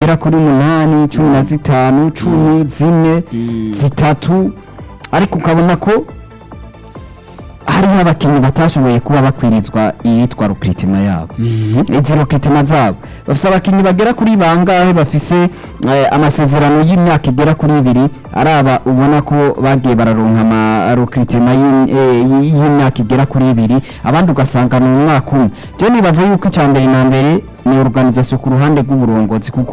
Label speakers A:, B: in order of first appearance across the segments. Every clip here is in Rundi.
A: zigera kuri munani cumi na zitanu cumi zine zitatu ariko ukabona ko hariho abakinnyi batashoboye kuba bakwirizwa iyitwa rukritima yabo izi rukritima zabo bafise abakinnyi bagera kuri bangahe bafise eh, amasezerano y'imyaka igera kuri ibiri araba ubona ko bagiye bararonka ama rukritima y'im- eh, y- y'imyaka igera kuri ibiri abandi ugasanga ni umwaka umwe je nibaza yuko icya mbere na mbere ni organisation ku ruhande rw'uburongozi kuko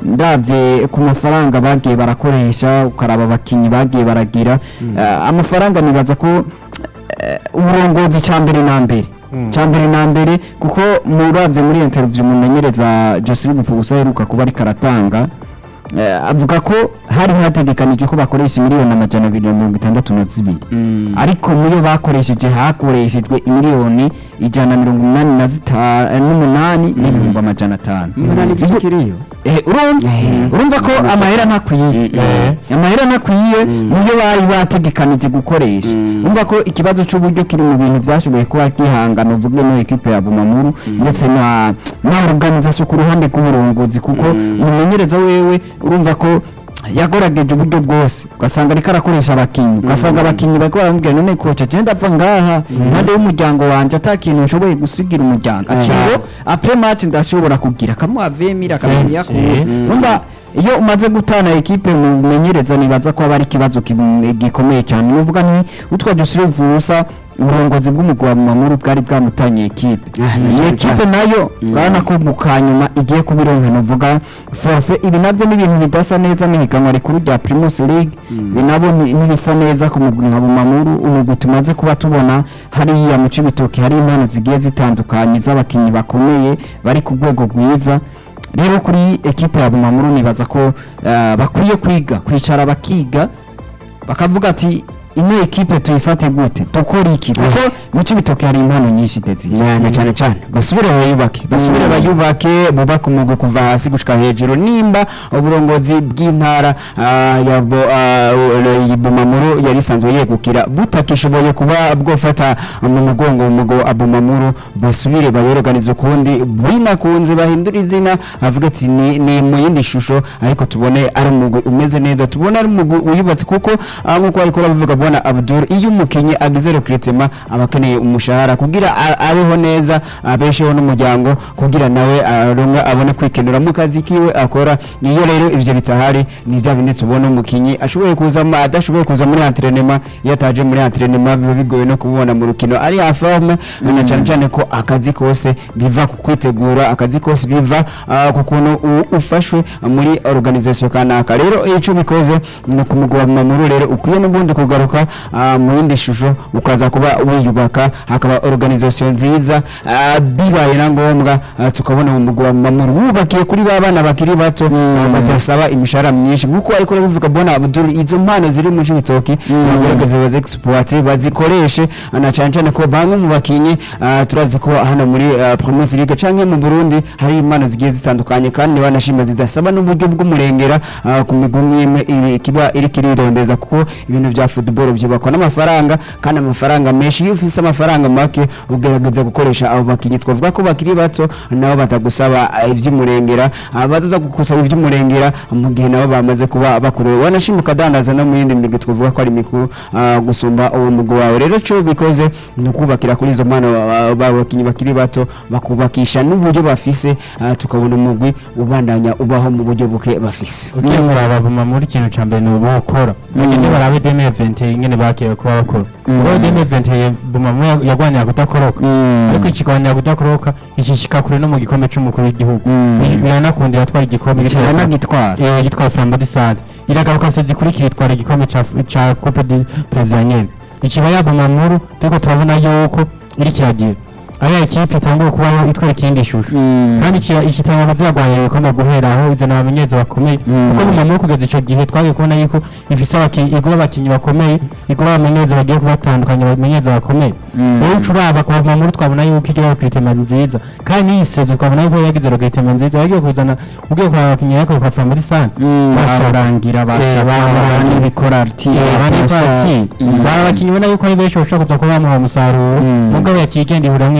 A: ndabye ku mafaranga bagiye barakoresha ukaraba abakinnyi bagiye baragira eh, amafaranga nibaza ko eh, uburongozi cya mbere na mbere cya mbere na mbere kuko murabye muri interview mumenyereza Jocelyn Mfugusa aheruka kuba ariko aratanga eh, avuga ko hari hategekanijwe ko bakoresha miliyoni amajana abiri na mirongo itandatu na zibiri ariko muyo bakoresheje hakoreshejwe miliyoni ijana na mirongo inani na zita- eh, n'umunani n'ibihumbi amajana atanu
B: umunani igice kiriyo
A: Eh, urumva urumva ko amahera ntakwiye amahera ntakwiye niyo bari bategekanije gukoresha urumva ko ikibazo cy'uburyo kiri mu bintu byashoboye kuba gihangana uvuge no ekipe ya Bumamuru ndetse na na organisation ku ruhande rw'uburongozi kuko umumenyereza wewe urumva ko yagorageje uburyo bwose ugasanga ariko arakoresha abakinnyi ugasanga abakinnyi bariko baramubwira none koca je ndapfa ngaha impande y'umuryango wanje ata kintu nshoboye gusigira umuryango akiro apres match ndashobora kugira kamuha vemira akamenya ko umva iyo umaze gutana ekipe mumenyereza nibaza ko aba ari ikibazo kim- gikomeye cyane nuvuga nti utwa Josire Vusa uburongozi bw'umugwi wa Mamuru bwari bwamutanye ekipe iyi ekipe nayo urabona ko mu kanyuma igiye kubironka nuvuga forfe ibi nabyo ni ibintu bidasa neza n'ihiganwa rikuru rya Primus League ibi nabo ni- ntibisa neza ku mugwi nka Bumamuru umugwi tumaze kuba tubona hariya mu Cibitoke hari impano zigiye zitandukanye z'abakinnyi bakomeye bari ku rwego rwiza rero kuri ekipe ya Bumamuru nibaza ko eh, bakwiye kwiga kwicara bakiga bakavuga ati ino ekipe tuyifate gute dukora iki kuko mu Cibitoke hari impano nyinshi Dezi
B: na cyane cyane basubire bayubake basubire bayubake bubake umugwi kuva hasi gushika hejuru nimba uburongozi bw'intara ah, ya Bo- ah, ya Bumamuru yari isanzwe yegukira butakishoboye kuba bwofata mu mugongo umugwi wa Bumamuru basubire bayorganize ukundi binakunze bahindura izina avuga ati ni, ni mu yindi shusho ariko tubone ari umugwi umeze neza tubone ari umugwi uyubatse kuko ah, nkuko ariko arabivuga bwana Abdul iyo umukinyi agize recruitment aba akeneye umushahara kugira a- abeho neza abesheho n'umuryango kugira nawe aronka abone kwikenura mu kazi kiwe akora iyo rero ivyo bitahari ni bya bindi tubona umukinyi ashoboye kuza mu- adashoboye kuza muri entraînement iyo ataje muri entraînement biba bigoye no kumubona mu rukino ari ya forme na cyane cyane ko akazi kose biva ku kwitegura akazi kose biva ah, ku kuntu u- ufashwe muri organisation kanaka rero ico bikoze ni kumugwa mu mamuru rero ukwiye n'ubundi kugaruka ah, mu yindi shusho ukaza kuba wiyubaka hakaba organisation nziza ah, bibaye na ngombwa ah, tukabona mu mugwa mu mamuru wubakiye kuri ba bana bakiri bato ah, batasaba imishahara myinshi nkuko ariko bivuga bona Abdul izo mpano ziri mu cibitoki bagerageze baze exploiter bazikoreshe ah, na cyane cyane ko bamwe mu bakinyi ah, turazi ko hano muri ah, Premier League canke mu Burundi hari impano zigiye zitandukanye kandi wanashima zidasaba n'uburyo bw'umurengera ah, ku migwi imwe ibi kiba iri kirirondeza kuko ibintu bya football byubakwa n'amafaranga kandi amafaranga menshi iyo ufise amafaranga make ugerageza gukoresha abo bakinyi twavuga ko bakiri bato nabo batagusaba ah, ivy'umurengera ah, bazaza gusaba ivy'umurengera mu gihe nabo bamaze kuba bakuru wanashima ukadandaza no mu yindi migwi twavuga ko ari mikuru ah, gusumba uwo mugwi wawe rero cyo bikoze ni ukubakira kuri izo mpano ah, ba bakinyi bakiri bato bakubakisha n'uburyo bafise ah, tukabona umugwi ubandanya ubaho mu buryo buke bafise
C: ugiye kuraba buma muri ikintu cya mbere ni ubukora bagende barabe deme evente ingene bakiye kuba bakora kuko deme evente buma muri yagwanira kudakoroka ariko ikigwanira kudakoroka ishishika kure no mu gikombe c'umukuru w'igihugu biranakundira atwara igikombe
A: cyane nagitwara
C: eh gitwara Flambeau du Centre iragaruka se zikurikira itwara igikombe ca ca Coupe du Président nyene ikiba yabuma muri turiko turabona yuko iri kiragira aya ekipe itanguye kubaho itwara ikindi shusho kandi iki- iki itangwa ziragwanira ibikombe guhera aho izana abamenyereza bakomeye kuko mu mamuru kugeza ico gihe twagiye kubona yuko ifise abakinyi igura abakinyi bakomeye igura abamenyereza bagiye kubatandukanya abamenyereza bakomeye rero uca uraba ku mamuru twabona yuko igira recruitment nziza kandi n'iyi sezo twabona yuko yagize recruitment nziza yagiye kuzana ugiye kuraba abakinyi yariko kwa Flambeau du Centre
A: barangira basaba n'ibikora
C: bari abakinyi ubona yuko ari benshi bashobora kuza kuba bamuha umusaruro mugabo yaciye igenda ihura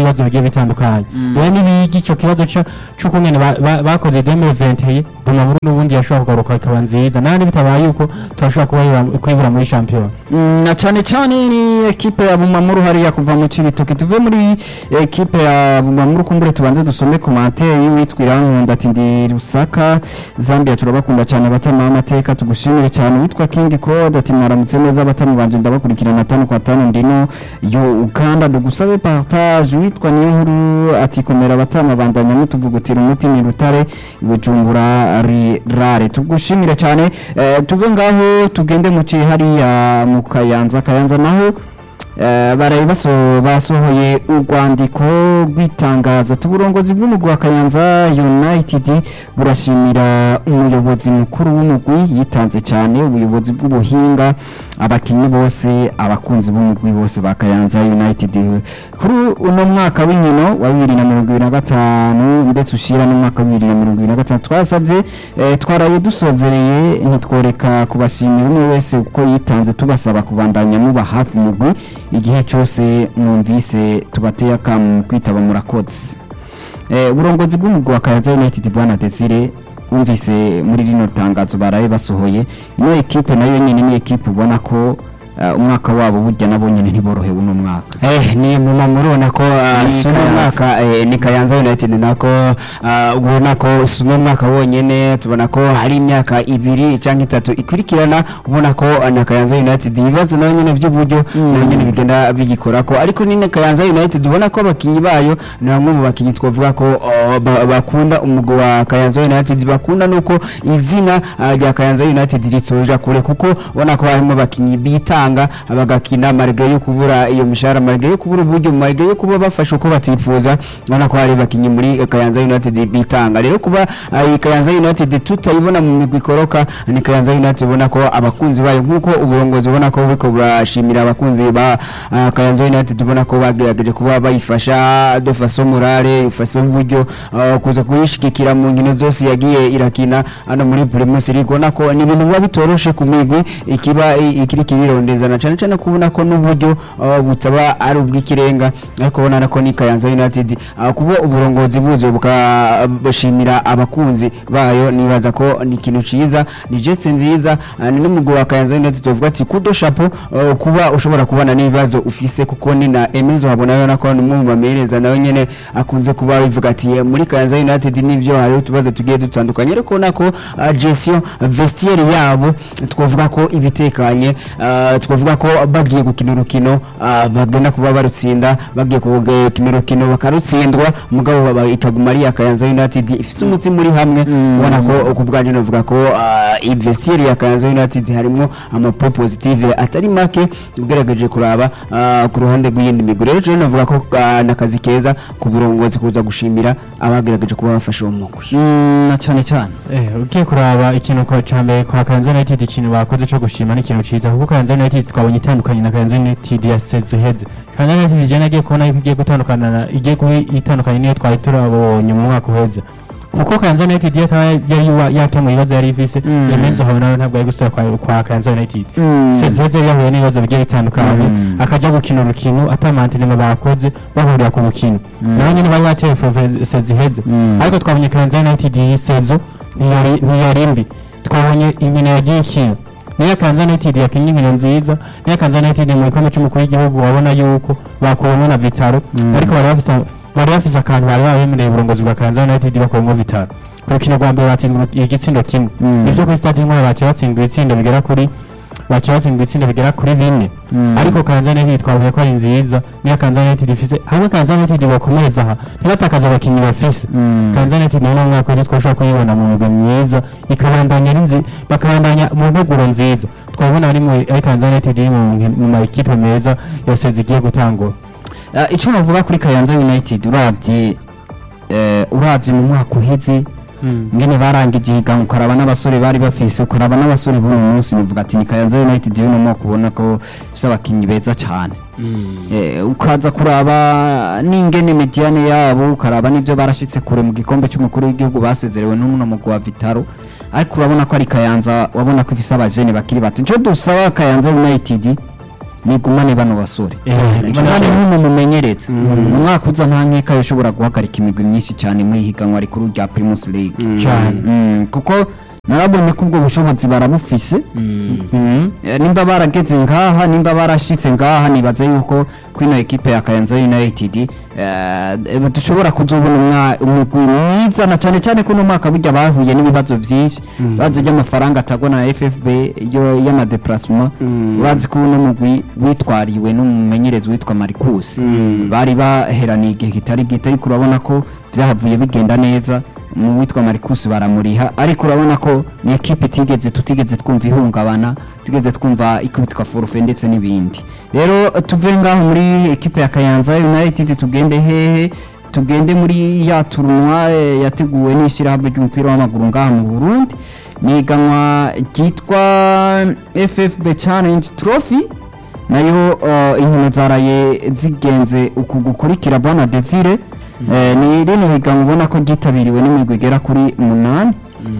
C: ibibazo bigiye bitandukanye rero nibigi icyo kibazo ca- c'ukungene ba- ba- bakoze deme venteye bumamuru n'ubundi yashobora kugaruka ikaba nziza nandi bitabaye yuko turashobora kubahira- kwibura muri shampiyona
A: Mm, na cyane cyane ni ekipe ya Bumamuru hariya kuva mu Cibitoke tuve muri ekipe ya Bumamuru kumbure tubanze dusome commentaire y'uwitwa Irankunda ati ndi Rusaka Zambia turabakunda cyane abatama amateka tugushimire cyane witwa King Code ati mwaramutse neza abatama banje ndabakurikirana tano kwa tano ndino yo Uganda dugusabe partage witwa niyo nkuru ati komera abatama bandanya mutuvugutira umuti ni rutare Bujumbura ri- rare tugushimire cyane eh, tuve ngaho tugende mu ci hariya mu Kayanza Kayanza naho eh, baraye baso basohoye urwandiko rw'itangaza tuburongozi bw'umugwi wa Kayanza United burashimira umuyobozi mukuru w'umugwi yitanze cyane ubuyobozi bw'ubuhinga abakinnyi bose abakunzi b'umugwi bose ba Kayanza United kuri uno mwaka w'inkino wa 2025 ndetse ushira n'umwaka wa 2025 twasabye eh, twaraye dusozereye ntitworeka kubashimira umwe wese uko yitanze tubasaba kubandanya muba hafi umugwi igihe cyose mwumvise tubateye akamu kwitaba murakoze eh, uburongozi bw'umugwi wa Kayanza United bwana Desire wumvise muri rino tangazo baraye basohoye ino ekipe nayo nyine ni ekipe ubona ko eh, umwaka wabo burya nabo nyine ntiborohewe uno mwaka
B: Eh, ni muma murabona ko ah,
A: Ni
B: suno
A: Kayanza.
B: mwaka eh, ni Kayanza United nako ah, ubona ko suno mwaka wonyene tubona ko hari imyaka ibiri cyangwa itatu ikurikirana ubona ko ah, na Kayanza United ibibazo nayo nyene by'uburyo nayo nyene bigenda bigikora ko ariko ni na Kayanza United ubona ko abakinyi bayo ni bamwe mu bakinyi twavuga ko oh, ba- bakunda umugwi wa Kayanza United bakunda nuko izina ah, rya Kayanza United ritoja kure kuko ubona ko harimo abakinyi bitanga bagakina marge yo kubura iyo mishahara marge yo kubura uburyo marge yo kuba bafasha uko batifuza ubona ko hari abakinyi muri Kayanza United bitanga rero kuba ah, iyi Kayanza United tutayibona mu migwi ikoroka ni Kayanza United ubona ko abakunzi bayo nk'uko uburongozi ubona ko buriko burashimira abakunzi ba ah, Kayanza United ubona ko bagerageje kuba bayifasha de façon morale ifashe uburyo ah, kuza kuyishigikira mu nkino zose yagiye irakina hano muri Primus League ubona ko ni ibintu biba bitoroshe ku migwi ikiba i- ikiri kirondezana cyane cyane kubona ko n'uburyo ah, butaba ari ubw'ikirenga ariko ubona ko ni Kayanza United ah, kuba uburongozi buzo bukabashimira abakunzi bayo nibaza ko ni ikintu ciza ni geste nziza ah, ni n'umugwi wa Kayanza United tuvuga ati kudo chapeau ah, kuba ushobora kubana n'ibibazo ufise kuko ni na Emezo habona yo nako ni umwe mu bamereza nawe nyene akunze kuba bivuga ati "Eh, muri Kayanza United nivyo hari utubazo tugiye dutandukanye ariko nako ah, gestion vestiaire yabo twavuga ko ibitekanye ah, twavuga ko bagiye gukina urukino ah, bagenda kuba barutsinda bagiye gukina urukino bakarutsindwa mugabo baba ikaguma ari iya Kayanza United ifise umutima uri hamwe ubona ko ku bwanjye navuga ko ah, iyi vestiaire ya Kayanza United harimo amapo positive atari make ugerageje kuraba ah, ku ruhande rw'iyindi migwi rero je navuga ko ah, nakazi keza ku burongozi kuza gushimira abagerageje kuba bafashe uwo mugwi
A: Mm, na cyane cyane
C: Eh, ugiye kuraba ikintu kwa cambere kwa Kayanza United ikintu bakoze cyo gushima ni ikintu ciza kuko Kayanza United twabonye itandukanye na Kayanza United ya sezo heze Kayanza United je nagiye kubona yuko igiye gutandukana na igiye kuba itandukanye niyo twari turabonye mu mwaka uheze kuko Kayanza United yataba yari wa- yakemuye ibibazo yari ifise
A: Mm.
C: Emenzo habe nawe ntabwo yari gusubira kwa, kwa Kayanza United
A: Mm.
C: sezo heze yahuye n'ibibazo bigiye bitandukanye
A: Mm.
C: akaja gukina urukino atamantenema bakoze bahurira ku rukino
A: Mm.
C: naho nyine bari bateye fove sezo iheze
A: Mm.
C: ariko twabonye Kayanza United iyi sezo ntiyari ntiyari mbi twabonye inkino yagiye ikina niyo Kayanza United yakinnye inkino nziza niyo Kayanza United mu gikombe cy'umukuru w'igihugu wabona yuko bakuwemo na Vitaro
A: Mm.
C: ariko bari bafise bari bafise akantu bari babemereye uburongozi bwa Kayanza United bakuwemo Vitaro ku rukino rwa mbere batsindwa igitsindo kimwe
A: Mm.
C: nibyo kuri stade Intwari baciye batsindwa ibitsindo bigera kuri baciye batsindwa ibitsindo bigera kuri bine
A: Mm.
C: ariko Kayanza United twavuye ko ari nziza niyo Kayanza United ifise hamwe Kayanza United bakomereza aha ntibatakaze abakinnyi bafise
A: Mm.
C: Kayanza United nayo mu mwaka wese twashobora kuyibona mu migwi myiza ikabandanya ari nzi bakabandanya mu ntuguro nziza twabona ari mu ari Kayanza United iri mu nki- mu ma equipe meza yose zigiye gutangura
A: Ah, icyo navuga kuri Kayanza United uravye eh, uravye mu mwaka uheze ngene barangije ihiganwa ukaraba n'abasore bari bafise ukaraba n'abasore b'uyu munsi bivuga ati ni Kayanza United y'uno mwaka ubona ko ifise abakinyi beza cyane Eh, ukaza kuraba n'ingene mediane yabo ukaraba n'ibyo barashitse kure mu gikombe cy'umukuru w'igihugu basezerewe n'umuno mugwi wa Vitaro ariko urabona ko ari Kayanza wabona ko ifise abajene bakiri bato icyo dusaba Kayanza United nigumane bano basore
C: Eh,
A: igumane nk'umu mumenyereza mu mwaka uza nta nkeka yoshobora guhagarika imigwi myinshi cyane muri higanwa rikuru rya Primus League
C: cyane
A: Mm, kuko narabonye ko ubwo bushobozi barabufise
C: Mhm.
A: Eh, nimba barageze ngaha nimba barashitse ngaha nibaza yuko kwino ekipe ya Kayanza United eh, dushobora kuzobona umwa- umugwi mwiza na cyane cyane ko uno mwaka burya bahuye n'ibibazo byinshi bazi ry'amafaranga atagwa na FFB yo y'amadeplacement urazi ko uno mugwi witwariwe n'umumenyerezi witwa Marcus bari baheraniye igihe kitari gito ariko urabona ko byahavuye bigenda neza mu witwa Marcus baramuriha ariko urabona ko ni ekipe itigeze tutigeze twumva ihungabana tugeze twumva ikubitwa forfe ndetse n'ibindi rero tuve ngaho muri ekipe ya Kayanza United tugende hehe tugende muri ya turunwa eh, yateguwe n'ishyirahamwe ry'umupira w'amaguru ngaha mu Burundi ni iganwa ryitwa FFB Challenge Trophy nayo uh, inkino zaraye zigenze uku gukurikira bwana Desire eh, ni rino higanwa ubona ko ryitabiriwe n'imigwi igera kuri umunani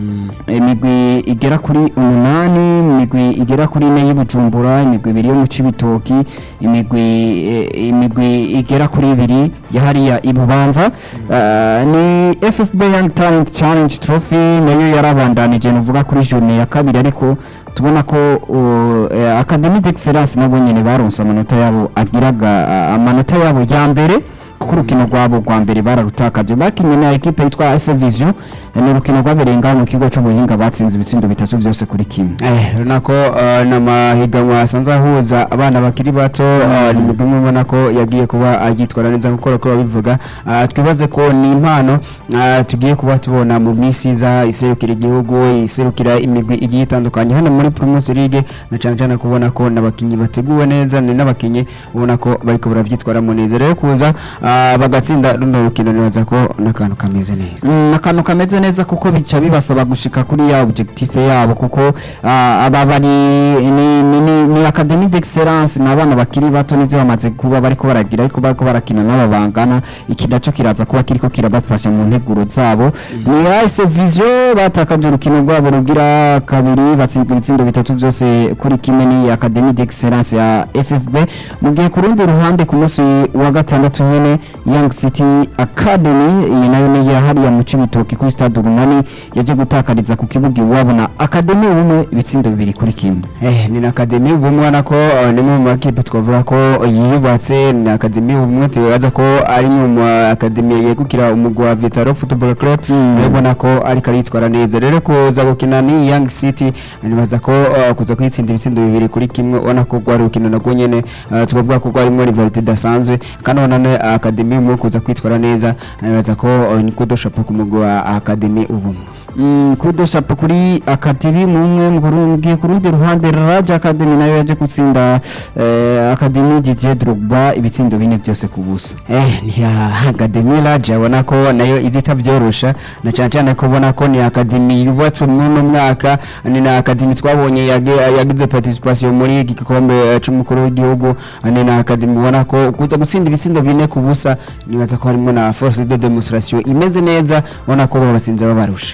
A: imigwi igera kuri umunani imigwi igera kuri ine y'ubujumbura imigwi ibiri yo mu cibitoki imigwi eh, imigwi igera kuri ibiri ya hariya ibubanza Eh, ni ffb young talent challenge trophy nayo yarabandanije nuvuga kuri journée ya kabiri ariko tubona ko uh, eh, academy d'excellence nabo nyene baronse amanota yabo agiraga ah, amanota yabo ya mbere kuko urukino rwabo rwa mbere bararutakaje bakinye na ekipe yitwa AS Vision eh, ni urukino rwabereye ngaho mu kigo c'ubuhinga batsinze ibitsindo bitatu byose kuri kimwe
B: Eh, urabona ko eh, ni amahiganwa asanzwe ahuza abana bakiri bato eh, ni imigwi imwe ubona ko yagiye kuba yitwara neza nk'uko bakora babivuga Ah, twibaze ko ni impano ah, tugiye kuba tubona mu minsi iza iserukira igihugu iserukira imigwi igiye itandukanye hano muri Primus League na cyane cyane kubona ko n'abakinnyi bateguwe neza ni n'abakinnyi ubona ko bariko barabyitwaramo neza rero kuza ah, bagatsinda runo rukino nibaza ko n'akantu kameze neza
A: Mm, akantu kameze neza kuko bica bibasaba gushika kuri ya objectif yabo kuko ah, aba bari ni, ni, ni, ni academy d'excellence ni abana bakiri bato nivyo bamaze kuba bariko baragira ariko bariko barakina n'aba bangana iki naco kiraza kuba kiriko kirabafasha mu nteguro zabo ni AS Vision batakaje urukino rwabo rugira kabiri batsinzwe ibitsindo bitatu byose kuri kimwe ni academy d'excellence ya FFB mu gihe ku rundi ruhande ku munsi wa gatandatu nyene Young City Academy iyi nayo ni ya hariya mu Cibitoke kuri stade Urunani yaje gutakariza ku kibuga iwabo na Academy umwe ibitsindo bibiri kuri kimwe
B: Eh, ni na akademi ubumwe ubona ko eh, ni mu makipe twavuga ko yiyubatse ni akademi ubumwe tubaza ko ari mu ma akademi yegukira umugwa wa Vitaro Football Club urabona ko ariko aritwara neza rero kuza gukina ni Young City nibaza ko eh, kuza kwitsinda ibitsindo bibiri kuri kimwe ubona ko rwari urukino nagwo nyene eh, tukavuga ko rwarimo rivalite idasanzwe kandi ubona ne akademi ubumwe kuza kwitwara neza nibaza ko eh, ni kudoshopa ku mugwa wa akademi ubumwe
A: Mm, kudo shapo kuri Academy mu umwe mu Burundi ku rundi ruhande Raja Academy nayo yaje gutsinda eh, Academy Didier Drogba ibitsindo bine byose ku busa
B: Eh, ni ya Academy Lodge abona ko nayo izita byorosha na cyane cyane ko ubona ko ni Academy yubatswe muri uno mwaka ni na Academy twabonye yage- yagize participation muri iki gikombe eh, c'umukuru w'igihugu ni na Academy ubona ko kuza gutsinda ibitsindo bine ku busa nibaza ko harimo na force de demonstration imeze neza ubona ko babasinze babarusha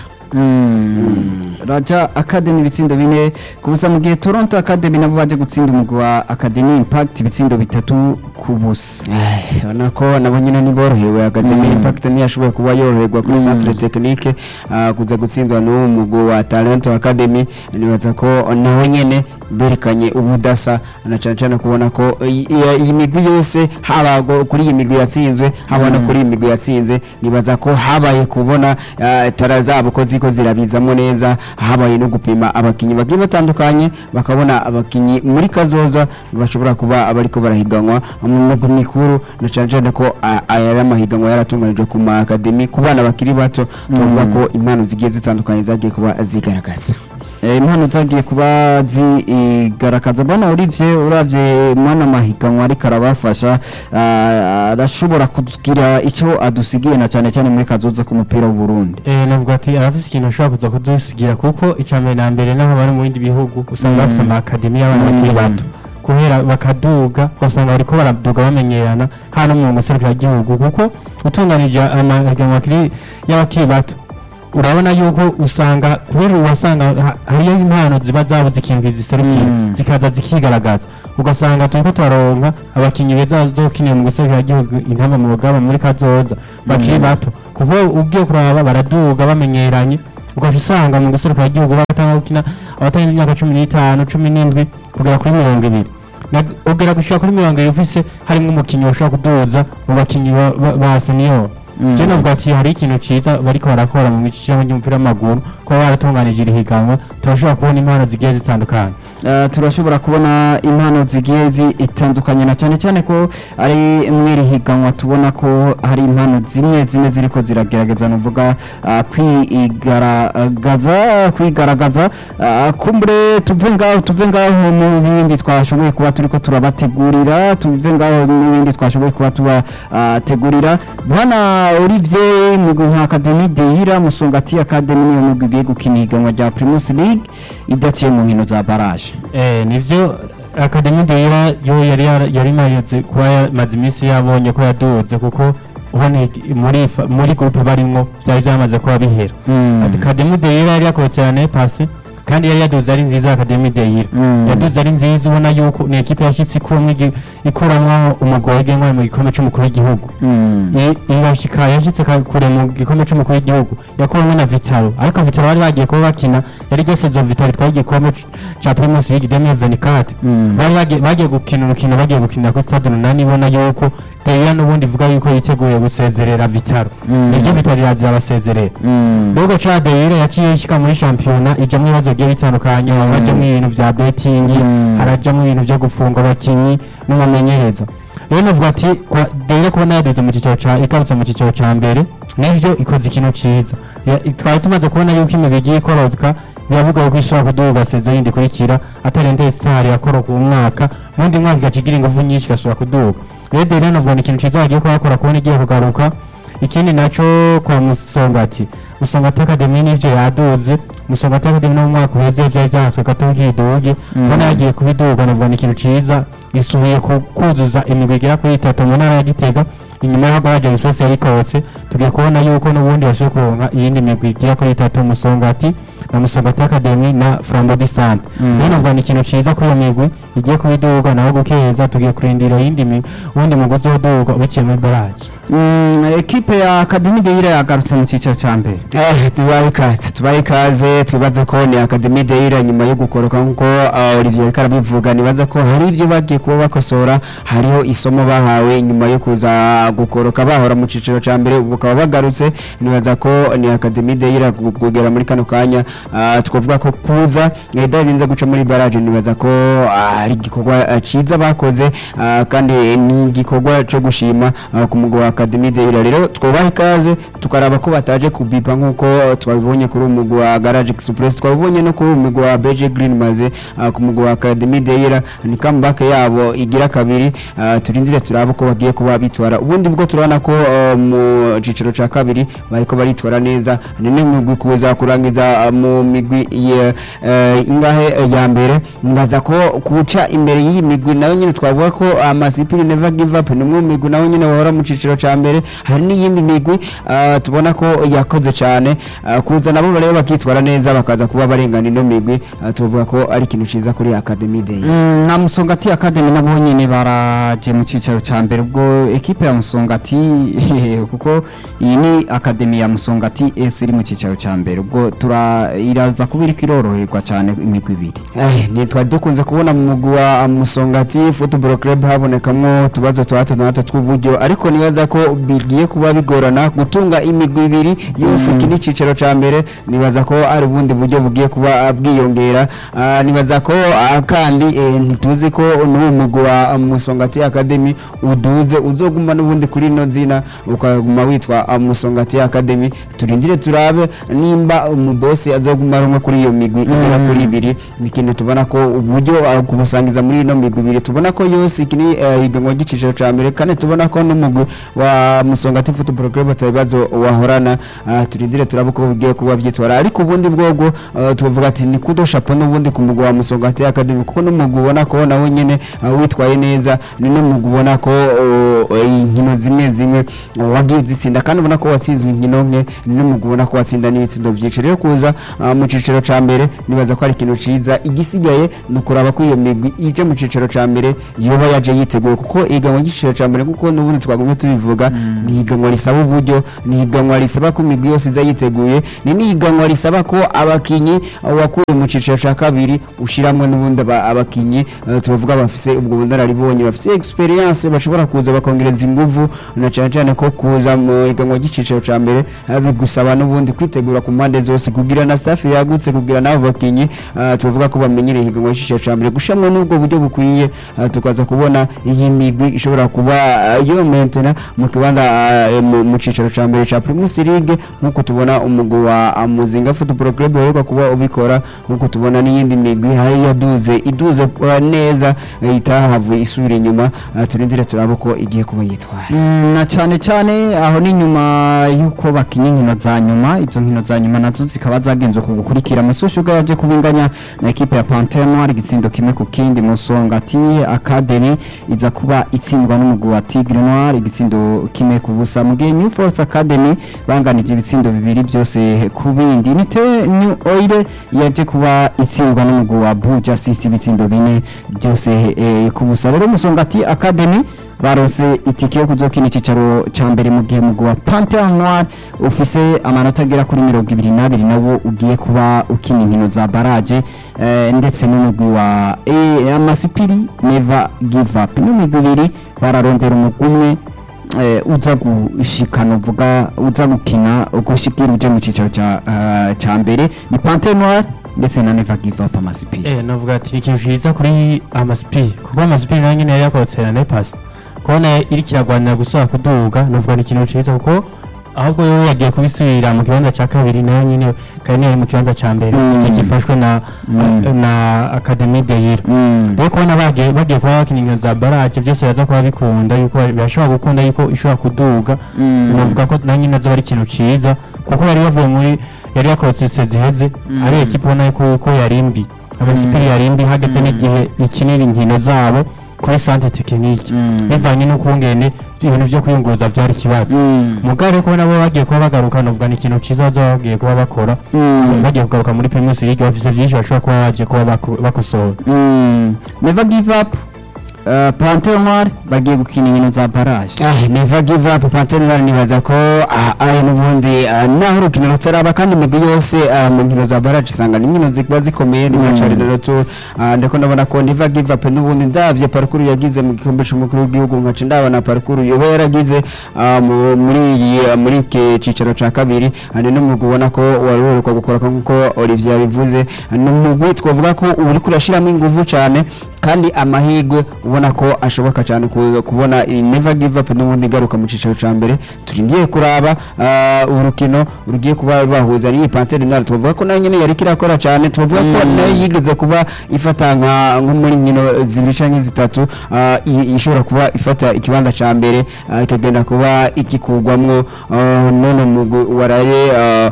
A: Mm. Raja Academy ibitsindo bine ku busa mu gihe Toronto Academy nabo baje gutsinda umugwi wa Academy Impact ibitsindo bitatu ku busa
B: Eh, ubona ko nabo nyine ntiborohewe Academy
A: Mm.
B: Impact ntiyashoboye kuba yoroherwa kuri
A: Mm.
B: Centre Technique ah, kuza gutsindwa n'uwo mugwi wa Talent Academy nibaza ko nawe nyene berekanye ubudasa na cyane cyane kubona ko iyi iyi migwi yose haba go- kuri iyi migwi yatsinzwe haba no kuri iyi migwi yatsinze nibaza ko habaye kubona ah, tara zabo ko ziko zirabizamo neza habaye no gupima abakinyi bagiye batandukanye bakabona abakinyi muri kazoza bashobora kuba abariko barahiganwa mu migwi mikuru na cyane cyane ko ah, aya ari amahiganwa yaratunganijwe ku ma academy ku bana bakiri bato tuvuga ko impano zigiye zitandukanye zagiye kuba zigaragaza
A: Eh, impano zagiye kuba zigaragaza bwana Olivier uravye mwana mahiganwa ariko arabafasha ah, arashobora kugira icyo adusigiye na cyane cyane muri kazoza k'umupira w'u Burundi
C: Eh, navuga ati arafise ikintu ashobora kuza kudusigira kuko icya mbere na mbere n'aho bari mu bindi bihugu usanga bafise ama akademi y'abana bakiri bato kubera bakaduga ugasanga bariko baraduga bamenyerana hano mu guserukira igihugu kuko utunganije amahiganwa akiri- y'abakiri bato urabona yuko usanga kubera uwasanga ha- hariyo impano ziba zabuze ikintu ziserukira
A: Mm.
C: zikaza zikigaragaza ugasanga turiko turaronka abakinyi beza bazokinira mu guserukira igihugu intamba mu rugamba muri kazoza bakiri
A: Mm.
C: bato kuko ugiye kuraba baraduga bamenyeranye ugaca usanga mu guserukira igihugu batanga gukina abatarenze imyaka cumi n'itanu cumi n'indwi kugera kuri mirongo ibiri Na- ugera gushika kuri mirongo ibiri ufise harimwo umukinyi ushobora kuduza mu bakinyi ba- ba- ba senior
A: Mm.
C: je navuga ati hari ikintu ciza bariko barakora mu gishyirahamwe ry'umupira w'amaguru kuba baratunganije iri higanwa turashobora kubona impano zigiye zitandukanye
A: Eh, turashobora kubona impano zigiye zitandukanye na cyane cyane ko ari mwiri higanwa tubona ko hari impano zimwe zimwe ziriko ziragerageza nuvuga ah, kwigaragaza kwigaragaza ah, kumbure tuve ngaho tuve ngaho mu bindi twashoboye kuba turiko turabategurira tuve ngaho n'ibindi twashoboye kuba tubategurira bwana Olivier mugwi nka Academy Deira Musongati Academy niyo mugwi igiye gukina ihiganwa rya Primus League idaciye mu nkino za barrage
C: Eh, nivyo Academy Deira yo yari yara- yari imaze kuba yamaze iminsi yabonye ko yaduze kuko ubona muri fa- muri groupe barimwo vyari vyamaze kuba bihera Academy Deira yari yakorotse ya pasi kandi yari yaduze ari nziza Academy Deira
A: Mm.
C: yaduze ari nziza ubona yuko ni ekipe yashitse ikuramwo igi- ikuramwo umugwi wagenwa mu gikombe c'umukuru w'igihugu I- irashika yashitse ka- kure mu gikombe c'umukuru w'igihugu yakuramwo na Vitalo ariko Vitalo bari bagiye kuba bakina yari ryo saison Vitalo itwaye igikombe c- ca Primus League 2024
A: Mm.
C: bari bagiye- bagiye gukina urukino bagiye gukinira kuri stade runani ibona yuko Deira n'ubundi ivuga yuko yiteguye gusezerera Vitalo
A: Mm.
C: niryo Vitalo irazira abasezerera Nubwo ca Deira yaciye ishika muri shampiyona ijamwo ibibazo bigiye bitandukanye
A: Mm.
C: harajamwo ibintu vya betting
A: Mm.
C: harajamwo ibintu vyo gufunga abakinyi n'umumenyereza rero navuga ati kwa Deira kubona yaduze mu cicaro ca igarutse mu cicaro ca mbere nivyo ikoze ikintu ciza Ya- twari tumaze kubona yuko imigwi igiye ikorozwa biba bigoye ko ishobora kuduga sezo yindi ikurikira atarende star yakoroka uwo mwaka mu wundi mwaka igaca igira ingufu nyinshi igashobora kuduga rero Deira navuga ni ikintu ciza bagiye kuhakora kubona igiye kugaruka ikindi naco kwa musongati musongati academy nivyo yaduze musongati academy no mu mwaka uheze vyari vyahatswe gato kiduge
A: Mm.
C: mbona yagiye kubiduga navuga ni ikintu ciza isubiye ku- kuzuza imigwi igera kuri itatu mu ntara ya gitega inyuma y'aho Garage Express yari ikorotse tugiye kubona yuko n'ubundi basubiye kuronka iyindi migwi igera kuri itatu musongati na musongati academy na flambo disante
A: Mm.
C: rero navuga ni ikintu ciza kuri iyo migwi igiye kubiduga naho gukeza tugiye kurindira iyindi migwi uwundi mugwi uzoduga ubiciye muri baraje
A: Mm, ekipe ya Academy Deira yagarutse mu cyiciro cya mbere
B: Eh, tubahe ikaze tubahe ikaze twibaza ko ni Academy Deira nyuma yo gukoroka nkuko uh, Olivier ariko arabivuga nibaza ko hari ibyo bagiye kuba bakosora hariho isomo bahawe nyuma yo kuza gukoroka bahora mu ciciro ca mbere ubu bakaba bagarutse nibaza ko ni Academy Deira gu- kugera muri kano kanya uh, twavuga ko kuza eh, idarinze guca muri barrage nibaza ko ah, ari igikorwa ah, ciza bakoze ah, kandi ni igikorwa co gushima ah, ku mugwi wa Academy Deira rero twubaha ikaze tukaraba ko bataje kubipa nkuko twabibonye kuri umugwi wa Garage Express twabibonye no kuri umugwi wa BG Green maze ah, ku mugwi wa Academy Deira ni comeback yabo igira kabiri ah, turindire turabe ko bagiye kuba bitwara ubundi bwo turabona ko ah, mu ciciro ca kabiri bariko baritwara neza ni n'imigwi kuza kurangiza ah, mu migwi ye- eh, ingahe eh, ya mbere mbaza ko kuca imbere y'iyi migwi nayo nyine twavuga ko amasipiri never give up ni umwe mu migwi nawe nyine bahora mu ciciro ca mbere hari n'iyindi migwi ah, tubona ko yakoze cyane ah, kuza nabo rero bakitwara neza bakaza kuba barengana ino migwi ah, tuvuga ko ari ikintu ciza kuri Academy Day
A: Mm, na Musongati Academy nabo nyene baraje mu cyiciro cya mbere ubwo ekipe ya Musongati kuko iyi ni Academy ya Musongati S iri mu cyiciro cya mbere ubwo tura iraza kuba iriko iroroherwa cyane imigwi ibiri
B: Eh, ni twari dukunze kubona mu mugwi wa Musongati Football Club habonekamwo utubazo twa hato na hato tw'uburyo ariko nibaza ko bigiye kuba bigorana gutunga imigwi ibiri yose iki ni iciciro ca mbere nibaza ko ari ubundi buryo bugiye kuba ah, bwiyongera Ah, nibaza ko ah, kandi eh, ntituzi ko n'uwo mugwi wa Musongati Academy uduze uzoguma n'ubundi kuri ino zina ukaguma witwa ah, Musongati Academy turindire turabe nimba umubosi azoguma rumwe kuri iyo migwi igera kuri ibiri ni ikintu tubona ko uburyo ah, kubusangiza muri ino migwi ibiri tubona ko yose iki ni eh, higanwa ry'iciciro ca mbere kandi tubona ko n'umugwi wa Musongati Football Club atabibazo n'urugero wahorana ah, turindire turaba uko bigiye kuba byitwara ariko ubundi bwobwo ah, tuvuga ati ni kudo shapo n'ubundi ku mugwi wa Musongati Academy kuko n'umugwi ubona ko nawe nyene ah, witwaye neza ni n'umugwi ubona ko oh, eh, inkino zimwe zimwe oh, wagiye zitsinda kandi ubona ko watsinzwe inkino nke ni n'umugwi ubona ko watsinda n'ibitsindo byinshi rero kuza ah, mu ciciro ca mbere nibaza ko ari ikintu ciza igisigaye ni ukuraba ko iyo migwi ije mu ciciro ca mbere yoba yaje yiteguye kuko ihiganwa ry'iciciro ca mbere kuko n'ubundi twagumye tubivuga ni ihiganwa risaba uburyo ni ihiganwa risaba ko imigwi yose iza yiteguye ni n'ihiganwa risaba ko abakinyi wakuye mu ciciro ca kabiri ushiramwe n'ubundi aba- abakinyi eh, tubavuga bafise ubwo bunararibonye bafise experience bashobora kuza bakongereza inguvu na cyane cyane ko kuza mu ihiganwa ry'iciciro ca mbere eh, bigusaba n'ubundi kwitegura ku mpande zose kugira na staff yagutse kugira n'abo bakinyi eh, tuvuga ko bamenyereye ihiganwa ry'iciciro ca mbere gushamwe n'ubwo buryo bukwiye eh, tukaza kubona iyi migwi ishobora kuba eh, yo mentena mu kibanza eh, mu- mu ciciro ca mbere ca Primus League nkuko tubona umugwi wa ah, Muzinga Football Club uheruka kuba ubikora nkuko tubona n'iyindi migwi hari yaduze iduze eh, neza eh, itahavuye isubira inyuma eh, turindire turabe uko igiye kuba yitwara
A: Mm, na cyane cyane aho ni nyuma y'uko bakinya inkino za nyuma izo nkino za nyuma nazo zikaba zagenze ku gukurikira Musushuga yaje kubinganya na ekipe ya Panthère Noire igitsindo kimwe ku kindi Musongati Academy iza kuba itsindwa n'umugwi wa Tigre Noire igitsindo kimwe ku busa mu gihe New Force Academy banganije ibitsindo bibiri byose ku bindi nite New Oil yaje kuba itsindwa n'umugwi wa Blue Justice ibitsindo bine byose eh, ku busa rero Musongati Academy baronse itike yo kuzokina icyicaro cya mbere mu gihe mugwi wa Panthère Noire ufise amanota agera kuri mirongo ibiri n'abiri nawo ugiye kuba ukina inkino za baraje eh, ndetse n'umugwi wa eh, Amasipiri Never Give Up n'imigwi ibiri bararondera umugwi umwe eh, uza gushikana uvuga uza gukina gushikira uje mu cyicaro cya eh, cya mbere ni Panthère Noire ndetse na Never Give Up Amasipiri
C: Eh, navuga ati ni ikintu cyiza kuri amasipiri kuko amasipiri nayo nyine yari yakorotse na nepasi kubona iri kiragwanira gusora kuduga navuga ni ikintu cyiza kuko ahubwo yo yagiye kubisubira mu kibanza cya kabiri nayo nyine kandi yari mu kibanza cya mbere
A: Mm.
C: iki gifashwe na
A: Mm.
C: na akademi de yira
A: Mm.
C: rero kubona bagiye bagiye kuba bakina inkino za baraje byose biraza kuba bikunda yuko birashobora gukunda yuko ishobora kuduga
A: Mm.
C: navuga ko nayo nyine azoba ari ikintu cyiza kuko yari yavuye muri yari yakorotse ise ziheze ari ekipa ubona yuko yuko yari mbi amasipiri yari mbi hageze n'igihe ikinira inkino zabo kuri sante tekinike
A: Mm.
C: bivanye n'ukungene ibintu byo kwiyunguruza byari ikibazo
A: Mm.
C: mugabo rero kubona bo bagiye kuba bagaruka navuga ni ikintu cyiza bazaba bagiye kuba bakora
A: Mm.
C: bagiye kugaruka muri primus league bafise byinshi bashobora kuba bagiye kuba baku- bakosora
A: Mm. Never give up. Uh, Panthère Noire bagiye gukina inkino za barrage.
B: Ah, never give up Panthère nibaza ko ah, ah, n'ubundi ah, naho urukino rutaraba kandi imigwi yose ah, mu nkino za barrage usanga ni inkino ziba zikomeye ni nka rero tu ah, ndiko ndabona ko never give up n'ubundi ndavye parcours yagize mu gikombe c'umukuru w'igihugu nkaca ndabona parcours yoba yaragize ah, mu- muri iyi ah, muri iki cicaro ca kabiri ah, ni n'umugwi ubona ko wari uheruka gukora nk'uko Olivier yabivuze Ah, ni umugwi twavuga ko uri kurashiramo inguvu cane kandi amahirwe ubona ko ashoboka cyane ku- kubona iyi never give up n'ubundi igaruka mu cicaro ca mbere turingiye kuraba ah, urukino rugiye kuba bahuza n'iyi Panthère Noire tubavuga ko nayo nyene yari kirakora cyane tubavuga ko nayo yigeze kuba ifata nka nko muri nkino zibiri canke zitatu ah, i- ishobora kuba ifata ikibanza ca mbere ah, ikagenda kuba igikurwamwo ah, none umugwi waraye ah,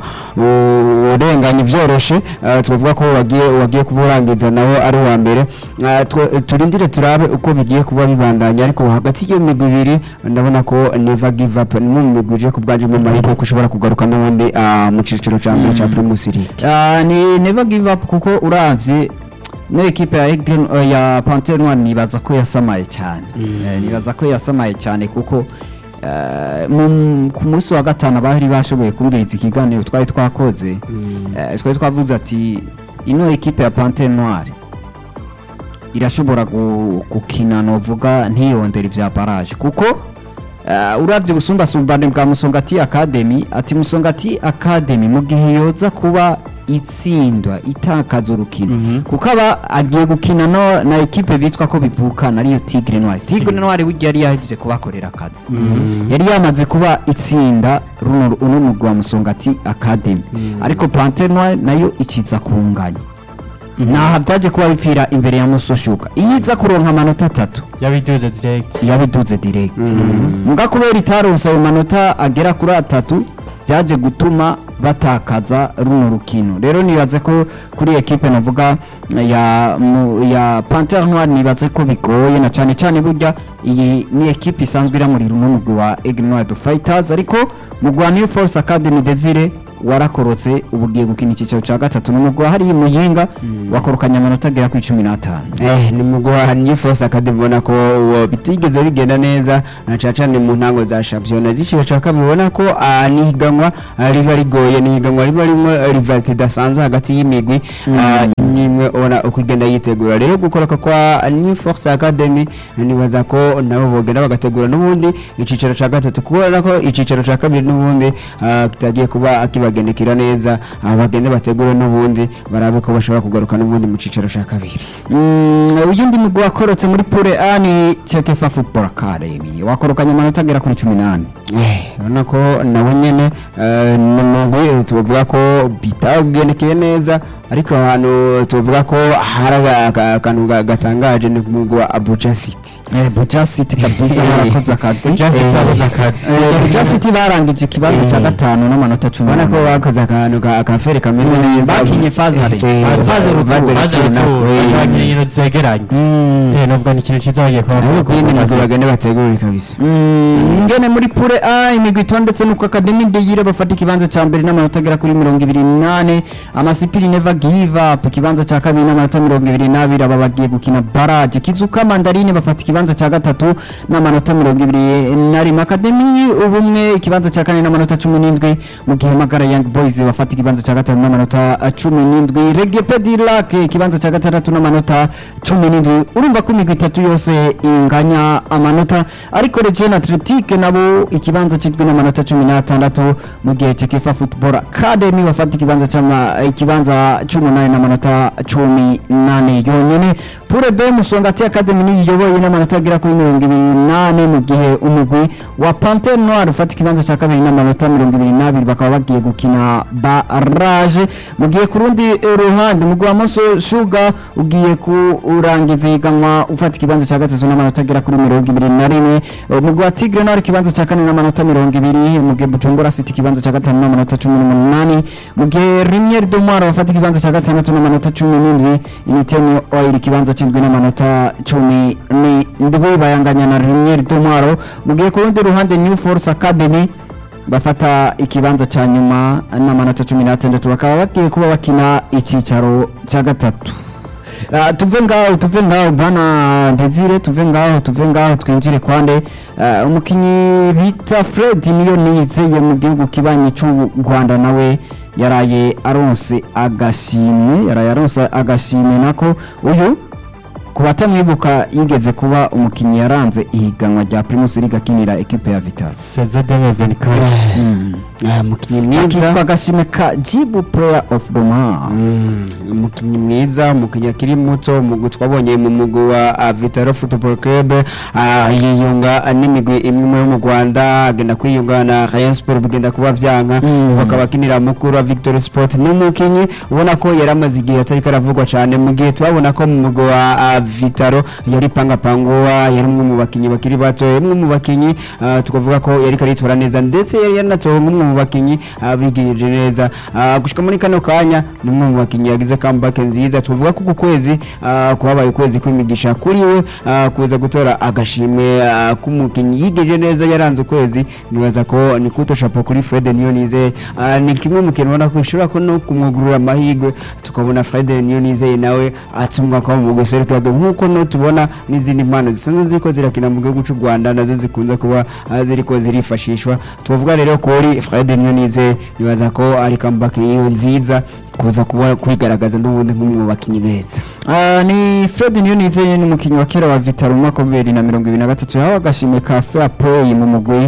B: u- urenganye vyoroshe ah, tubavuga ko wagiye wagiye kuba urangiza nawo ari uwa mbere Ah, twe- turindire turabe uko bigiye kuba bibandanya ariko hagati y'iyo migwi ibiri ndabona ko never give up ni mu migwi ije ku bwanje mu mahirwe ko ushobora kugaruka n'ubundi ah, mu ciciro ca mbere ca Primus League
A: Uh, ni Never give up kuko uravye no ekipe ya Aigle uh, ya Panthère Noire nibaza ko yasamaye cyane. Eh, nibaza ko yasamaye cyane kuko eh, mu- ku munsi wa gatanu abahari bashoboye kumviriza ikiganiro twari twakoze eh, twari twavuze ati ino ekipe ya Panthère Noire irashobora gu- gukina novuga ntiyondera ivya barrage kuko uh, uravye ubusumbasumbane bwa Musongati Academy ati Musongati Academy mu gihe yoza kuba itsindwa itakaza urukino kuko aba agiye gukina no na ekipe bitwa ko bivukana ariyo Tigre Noire Tigre Noire burya yari yagize kubakorera akazi yari yamaze kuba itsinda runo uno mugwi wa Musongati Academy ariko Panthère Noire nayo ikiza kunganya naha byaje kuba bipfira imbere ya Musoshuka iyo iza kuronka amanota atatu
C: yabiduze direct
A: yabiduze direct muga kubera itaronse ayo manota agera kuri atatu byaje gutuma batakaza runo rukino rero nibaze ko kuri ekipe navuga ya mu- ya Panthère Noire nibaze ko bigoye na cyane cyane burya iyi ni ekipe isanzwe iramurira umugwi wa Aigle Noire du Fighters ariko mu Rwa New Force Academy Desire warakorotse ubu ugiye gukina icyiciro cya gatatu ni umugwi hari muyinga wakorokanye amanota agera ku icumi n'atanu
B: Eh, ni mugwa New Force Academy ubona ko uwo bitigeze bigenda neza na cyane cyane mu ntango za shampiyona z'igiciro cya kabiri ubona ko ah, ni higanwa ah, riba rigoye ni higanwa riba ririmo rivalite idasanzwe hagati y'imigwi ah, imwe imwe ubona uko igenda yitegura rero gukoroka kwa New Force Academy nibaza ko nabo bogenda bagategura n'ubundi icyiciro cya gatatu kubera ko icyiciro cya kabiri n'ubundi ah, kitagiye kuba kibagendekera neza ah, bagende bategure n'ubundi barabe ko bashobora kugaruka n'ubundi mu cyiciro cya kabiri
A: Mm, uyundi mugwi wakorotse muri pure A ni Chekefa Football Academy wakorokanye amanota agera kuri cumi n'ane
B: Eh, urabona ko nawe nyene eh, ni umugwi tuvuga ko bitagendekeye neza ariko ahantu tuvuga ko hari aga- aga- akantu ga- gatangaje ni umugwi wa Abuja City
A: eh Buja City kabisa barakoze akazi
C: Just
A: Eh,
C: cyabuze akazi
A: eh, Buja City barangije ikibanza cya gatanu n'amanota cumi
B: ubona ko
A: n'ane.
B: bakoze akantu ka- akafere kameze neza
A: bakinye fazare
B: Eh,
A: faze
B: Faze
A: ruturo
C: maze
B: Ruturo,
C: ruturo
B: eh.
C: bagira ibintu zegeranye
B: Mm.
C: eh novuga ni ikintu cyiza bagiye kuba
B: ariko ku yindi migwi bagende bategure kabisa
A: Mm, ngene muri pure A imigwi itondetse nuko Academy de Yire bafata ikibanza ca mbere n'amanota agera kuri mirongo ibiri n'ane amasipiri never give up ikibanza ca kabiri n'amanota mirongo ibiri n'abiri aba bagiye gukina barage kizuka mandarine bafata ikibanza ca gatatu n'amanota mirongo ibiri na rimwe Academy ubumwe ikibanza ca kane n'amanota cumi n'indwi mu gihe Magara Young Boys bafata ikibanza ca gatanu n'amanota eh, cumi n'indwi Reggae Pedilac ikibanza ca gatandatu n'amanota cumi n'indwi urumva ko imigwi itatu yose inganya amanota ariko Regina Athletic nabo ikibanza cyitwa n'amanota cumi n'atandatu mu gihe Chekefa Football Academy bafata ikibanza cy'ama ikibanza cy'umunani n'amanota cumi n'ane yonyine Pure B Musongati Academy niyiyoboye n'amanota agera kuri mirongo ibiri n'ane mu gihe umugwi wa Panthère Noire ufata ikibanza cya kabiri n'amanota mirongo ibiri n'abiri bakaba bagiye gukina barage mu gihe ku rundi eh, ruhande umugwi wa Moso Sugar ugiye kurangiza ihiganwa ufata ikibanza cya gatatu n'amanota agera kuri mirongo ibiri na rimwe umugwi wa Tigre Noir ikibanza cya kane n'amanota mirongo ibiri mu gihe Bujumbura City ikibanza cya gatanu n'amanota cumi n'umunani mu gihe Rimyeri Domwara bafata ikibanza cya gatandatu n'amanota cumi n'indwi Initeni Oil ikibanza cy'indwi n'amanota cumi n'indwi bayanganya na Rimyeri Domwaro mu gihe ku rundi ruhande New Force Academy bafata ikibanza cya nyuma n'amanota cumi n'atandatu bakaba bagiye kuba bakina icyicaro cya gatatu Ah, tuve ngaho tuve ngaho bana Desire tuve ngaho tuve ngaho twinjire kwande Ah, umukinyi bita Fred niyo nizeye mu gihugu kibanyi cy'u Rwanda nawe yaraye aronse agashimwe yaraye aronse agashimwe nako uyu ku batamwibuka yigeze kuba umukinnyi yaranze ihiganwa rya Primus League akinira ekipe ya Vital
C: seze deme venikari
B: Ah, umukinnyi mwiza
A: akitwa agashimwe ka Jibu Player of the Month
B: Mm, umukinnyi mwiza umukinnyi akiri muto umugwi twabonye mu mugwi wa ah, Vitaro Football Club ah, yiyunga ah, n'imigwi imwe yo mu Rwanda agenda kwiyunga na Rayon Sport bigenda kuba byanka
A: Mm.
B: bakaba akinira mukuru wa Victory Sport n'umukinnyi ubona ko yari amaze igihe atari karavugwa cyane mu gihe twabona ko mu mugwi wa ah, Vitaro yari pangapanguwa yari umwe mu bakinnyi bakiri bato yari umwe mu bakinnyi ah, tukavuga ko yari karitwara neza ndetse yari yanatowe nk'umwe mu bakinnyi ah, bigirije neza Ah, gushika muri kano kanya ni umwe mu bakinnyi yagize comeback nziza tuvuga ko ku kwezi ah, kuhabaye ukwezi kw'imigisha kuri we ah, kuza gutora agashimwe ah, k'umukinnyi yigeje neza yaranze ukwezi nibaza ko ni kuto chapeau kuri Fred Niyonize Ah, ni kimwe mu kintu ubona ko bishobora ko no kumwugurura amahirwe tukabona Fred Niyonize nawe atumwa kwa mu guseruka nk'uko no tubona n'izindi mpano zisanzwe ziriko zirakina mu gihugu cy'u Rwanda nazo zikunze kuba ah, ziriko zirifashishwa tuvuga rero kuri Fred Niyonize nibaza ko ari comeback yiwe nziza kuza kuba kwigaragaza n'ubundi nk'umwe mu bakinnyi beza
A: Ah, ni Fred Niyonizeye ni umukinnyi wa kera wa Vital mu mwaka wa bibiri na mirongo ibiri na gatatu yahawe agashimwe ka Fair Play mu mugwi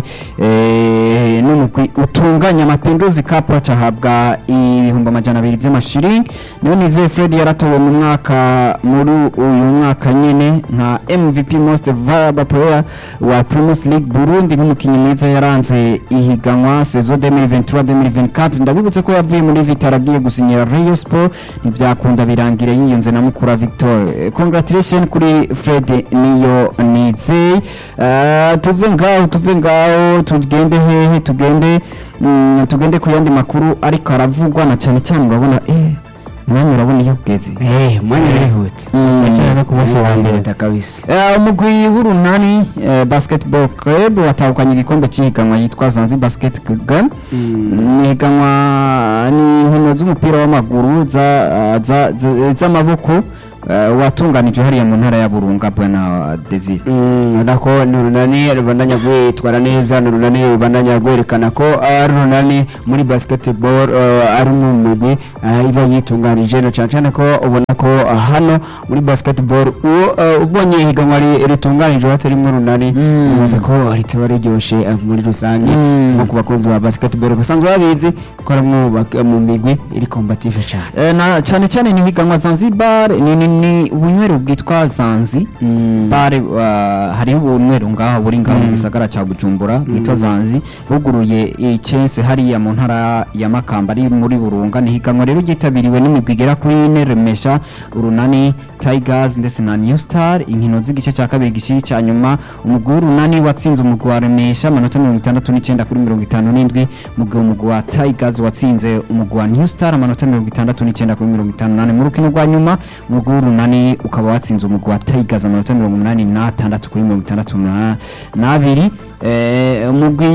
A: eh, n'umugwi utunganya amapinduzi Cup ahabwa ibihumbi amajana abiri by'amashiringi Niyonizeye Fred yaratowe mu mwaka muri uyu mwaka nyene nka MVP Most Valuable Player wa Primus League Burundi nk'umukinnyi mwiza yaranze ihiganwa saison 2023-2024 ndabibutse ko yavuye muri Vital agiye gusinyira Rayon Sport ntibyakunda birangira yiyunze na mukura Victor Eh, congratulation kuri Fred niyo nizeye Eh, tuve ngaho tuve ngaho tugende hehe tugende mm, tugende ku yandi makuru ariko aravugwa na cyane cyane urabona eh umwanya urabona iyo ugeze
B: eh mwanya urihuta
C: Bakina no ku munsi wa mbere
B: urihuta kabisa
A: Eh, umugwi w'urunani eh, basketball club watahukanye igikombe cy'ihiganwa yitwa zanzi basket game ni ihiganwa ni inkino z'umupira w'amaguru za- za- za- z'amaboko eh, watunganije hariya mu ntara ya burunga bwana desire
B: nako ni urunani rubandanya rwitwara neza ni urunani rubandanya rwerekana ko ari urunani muri basketball eh, ari umwe mu migwi eh, iba yitunganije na cyane cyane ko ubona ko eh, hano muri basketball uwo, eh, ubonye ihiganwa ri- ritunganije hatari rimwe urunani
A: Mm.
B: ubaza ko ritaba riryoshe eh, muri rusange
A: Mm.
B: nko ku bakunzi ba basketball basanzwe babizi ko ari umwe mu bak- mu migwi iri combative cyane
A: Eh, na cyane cyane ni ihiganwa zanzibar ni ni ni ubunywero bwitwa zanzi bare uh, hariho ubunywero ngaho buri ngaho mu gisagara cya bujumbura bwitwa zanzi buguruye icense hariya mu ntara ya makamba ari muri burunga ni ihiganwa rero ryitabiriwe n'imigwi igera kuri ine remesha urunani tigers ndetse na new star inkino z'igice cya kabiri gishiri cya nyuma umugwi w'urunani watsinze umugwi wa remesha amanota mirongo itandatu n'icyenda kuri mirongo itanu n'indwi mu gihe umugwi wa tigers watsinze umugwi wa new star amanota mirongo itandatu n'icyenda kuri mirongo itanu n'ane mu rukino rwa nyuma umugwi w'urunani ukaba watsinze umugwi wa tigers amanota mirongo umunani n'atandatu kuri mirongo itandatu na- n'abiri Eh, umugwi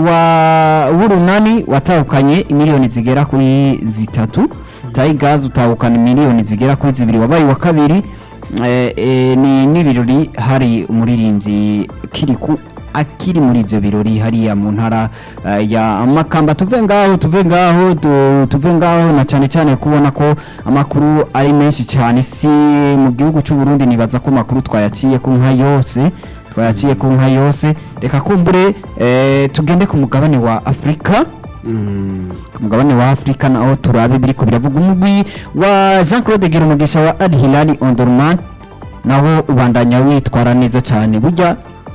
A: wa w'urunani watahukanye miliyoni zigera kuri zitatu tigers utahukana miliyoni zigera kuri zibiri wabaye wa kabiri eh, eh, ni n'ibirori hari umuririmbyi kiriku akiri muri ibyo birori hariya mu ntara eh, ya makamba tuve ngaho tuve ngaho tu- tuve ngaho na cyane cyane kubona ko amakuru ari menshi cyane si mu gihugu cy'u Burundi nibaza ko amakuru twayaciye ku nka yose twayaciye ku nka yose reka kumbure eh, tugende ku mugabane wa afurika ku mugabane wa afurika naho turabe biriko biravuga umugwi wa jean claude girumugisha wa al hilali ondorman nawo ubandanya witwara neza cyane burya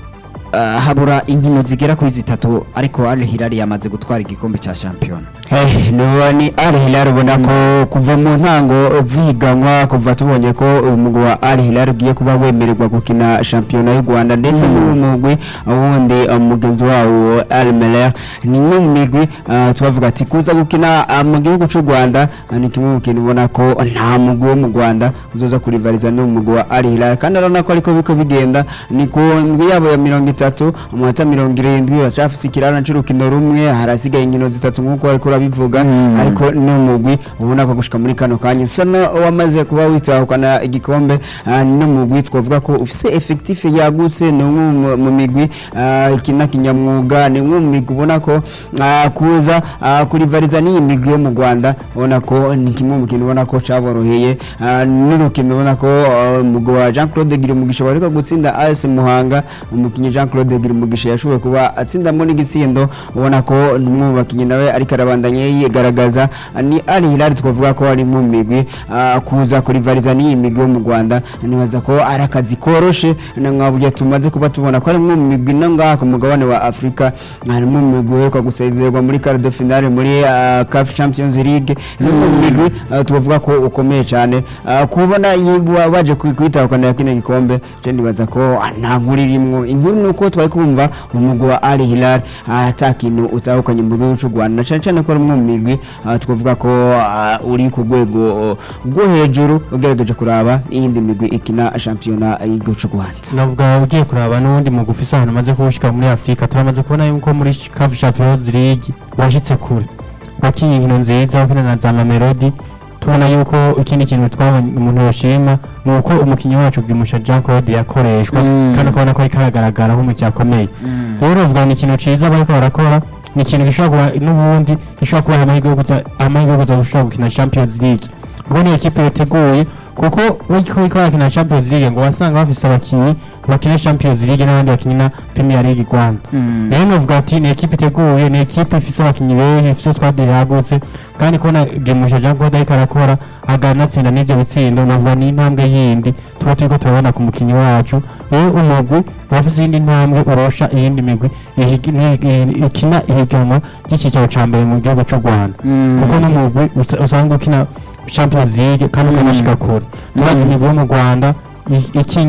A: uh, habura inkino zigera kuri zitatu ariko al hilali yamaze gutwara igikombe cya shampiyona
B: Hey, nubu ni Al Hilal ubona ko kuva mu ntango ziganwa kuva tubonye ko umugwi wa Al Hilal ugiye kuba wemererwa gukina shampiyona y'u Rwanda ndetse n'uwo mugwi wundi uh, mugenzi wawo Al Merrikh ni imwe mu migwi uh, tubavuga ati kuza gukina uh, mu gihugu cy'u Rwanda uh, ni kimwe mu kintu ubona ko nta mugwi wo mu Rwanda uzoza kurivariza n'umugwi wa Al Hilal kandi urabona ko ariko biko bigenda ni ku ndwi yabo ya mirongo itatu amanota mirongo irindwi bacafise ikirana c'urukino rumwe harasigaye inkino zitatu nk'uko ariko urabivuga ariko n'umugwi ubona ko gushika muri kano kanya usa na wamaze kuba witahukana igikombe ah, ni n'umugwi twavuga ko ufise effectif yagutse ni umwe mu- mu migwi ah, ikina kinyamwuga ni umwe mu migwi ubona ko ah, kuza ah, kurivariza n'iyi migwi yo mu Rwanda ubona ko ni kimwe mu kintu ubona ko caboroheye ah, n'urukino ubona ko ah, umugwi wa Jean Claude Girumugisha wariko gutsinda AS Muhanga umukinnyi Jean Claude Girumugisha yashoboye kuba atsindamo n'igisindo ubona ko ni umwe mu bakinnyi nawe ariko arabandanya yigaragaza Ah, ni Al Hilal twavuga ko ari mu migwi ah, kuza kurivariza n'iyi migwi yo mu Rwanda nibaza ko ari akazi koroshe na nkaburya tumaze kuba tubona ko ari mu migwi no ngaha ku mugabane wa Afrika ari mu migwi uheruka gusezererwa muri quart de finale muri ah, CAF Champions League ni mu migwi ah, twavuga ko ukomeye cyane Ah, kubona yiwa- waje kwitahukana kino gikombe je nibaza ko ah, nta nkuru irimwo inkuru ni uko twari kumva umugwi wa Al Hilal ah, ata kintu utahukanye mu gihugu cy'u Rwanda na cyane cyane ko ari umwe mu migwi ah, twavuga ko ah, uri ku rwego oh, rwo hejuru ugerageje kuraba iyindi migwi ikina shampiyona y'igihugu cy'u Rwanda
C: navuga ugiye kuraba n'ubundi mu gufi ahantu amaze kuwushyika muri afurika turamaze kubona yuko muri kafu champions league washyitse kure wakinnye inkino nziza wakina na za mamelodi tubona yuko ikindi kintu twabonye umuntu yoshima ni uko umukinnyi wacu bwimusha jean claude yakoreshwa
A: Mm.
C: kandi ukabona ko ariko aragaragara nk'umukinnyi akomeye rero uvuga ni ikintu cyiza bariko barakora ni ikintu gishobora kuba n'ubundi gishobora kubaha amahirwe yo kuza amahirwe yo kuza gushobora gukina champions league kuko ni ekipe yateguye kuko uriko uriko barakina champions league ngo wasanga bafise abakinnyi bakina champions league n'abandi bakina premier league rwanda rero novuga ati ni ekipe iteguye ni ekipe ifise abakinnyi benshi ifise squad yagutse kandi kubona gemusha jean claude ariko arakora aganatsinda n'ibyo bitsindo novuga ni intambwe yindi tuba turiko turabona ku mukinnyi wacu rero umugwi wafise iyindi ntambwe urosha iyindi migwi ihigi- ni- ikina ihiganwa ry'icicaro ca mbere mu gihugu c'u rwanda kuko n'umugwi usa- usanga ukina champions league kandi ukanashika kure turazi imigwi yo mu rwanda i- ikinye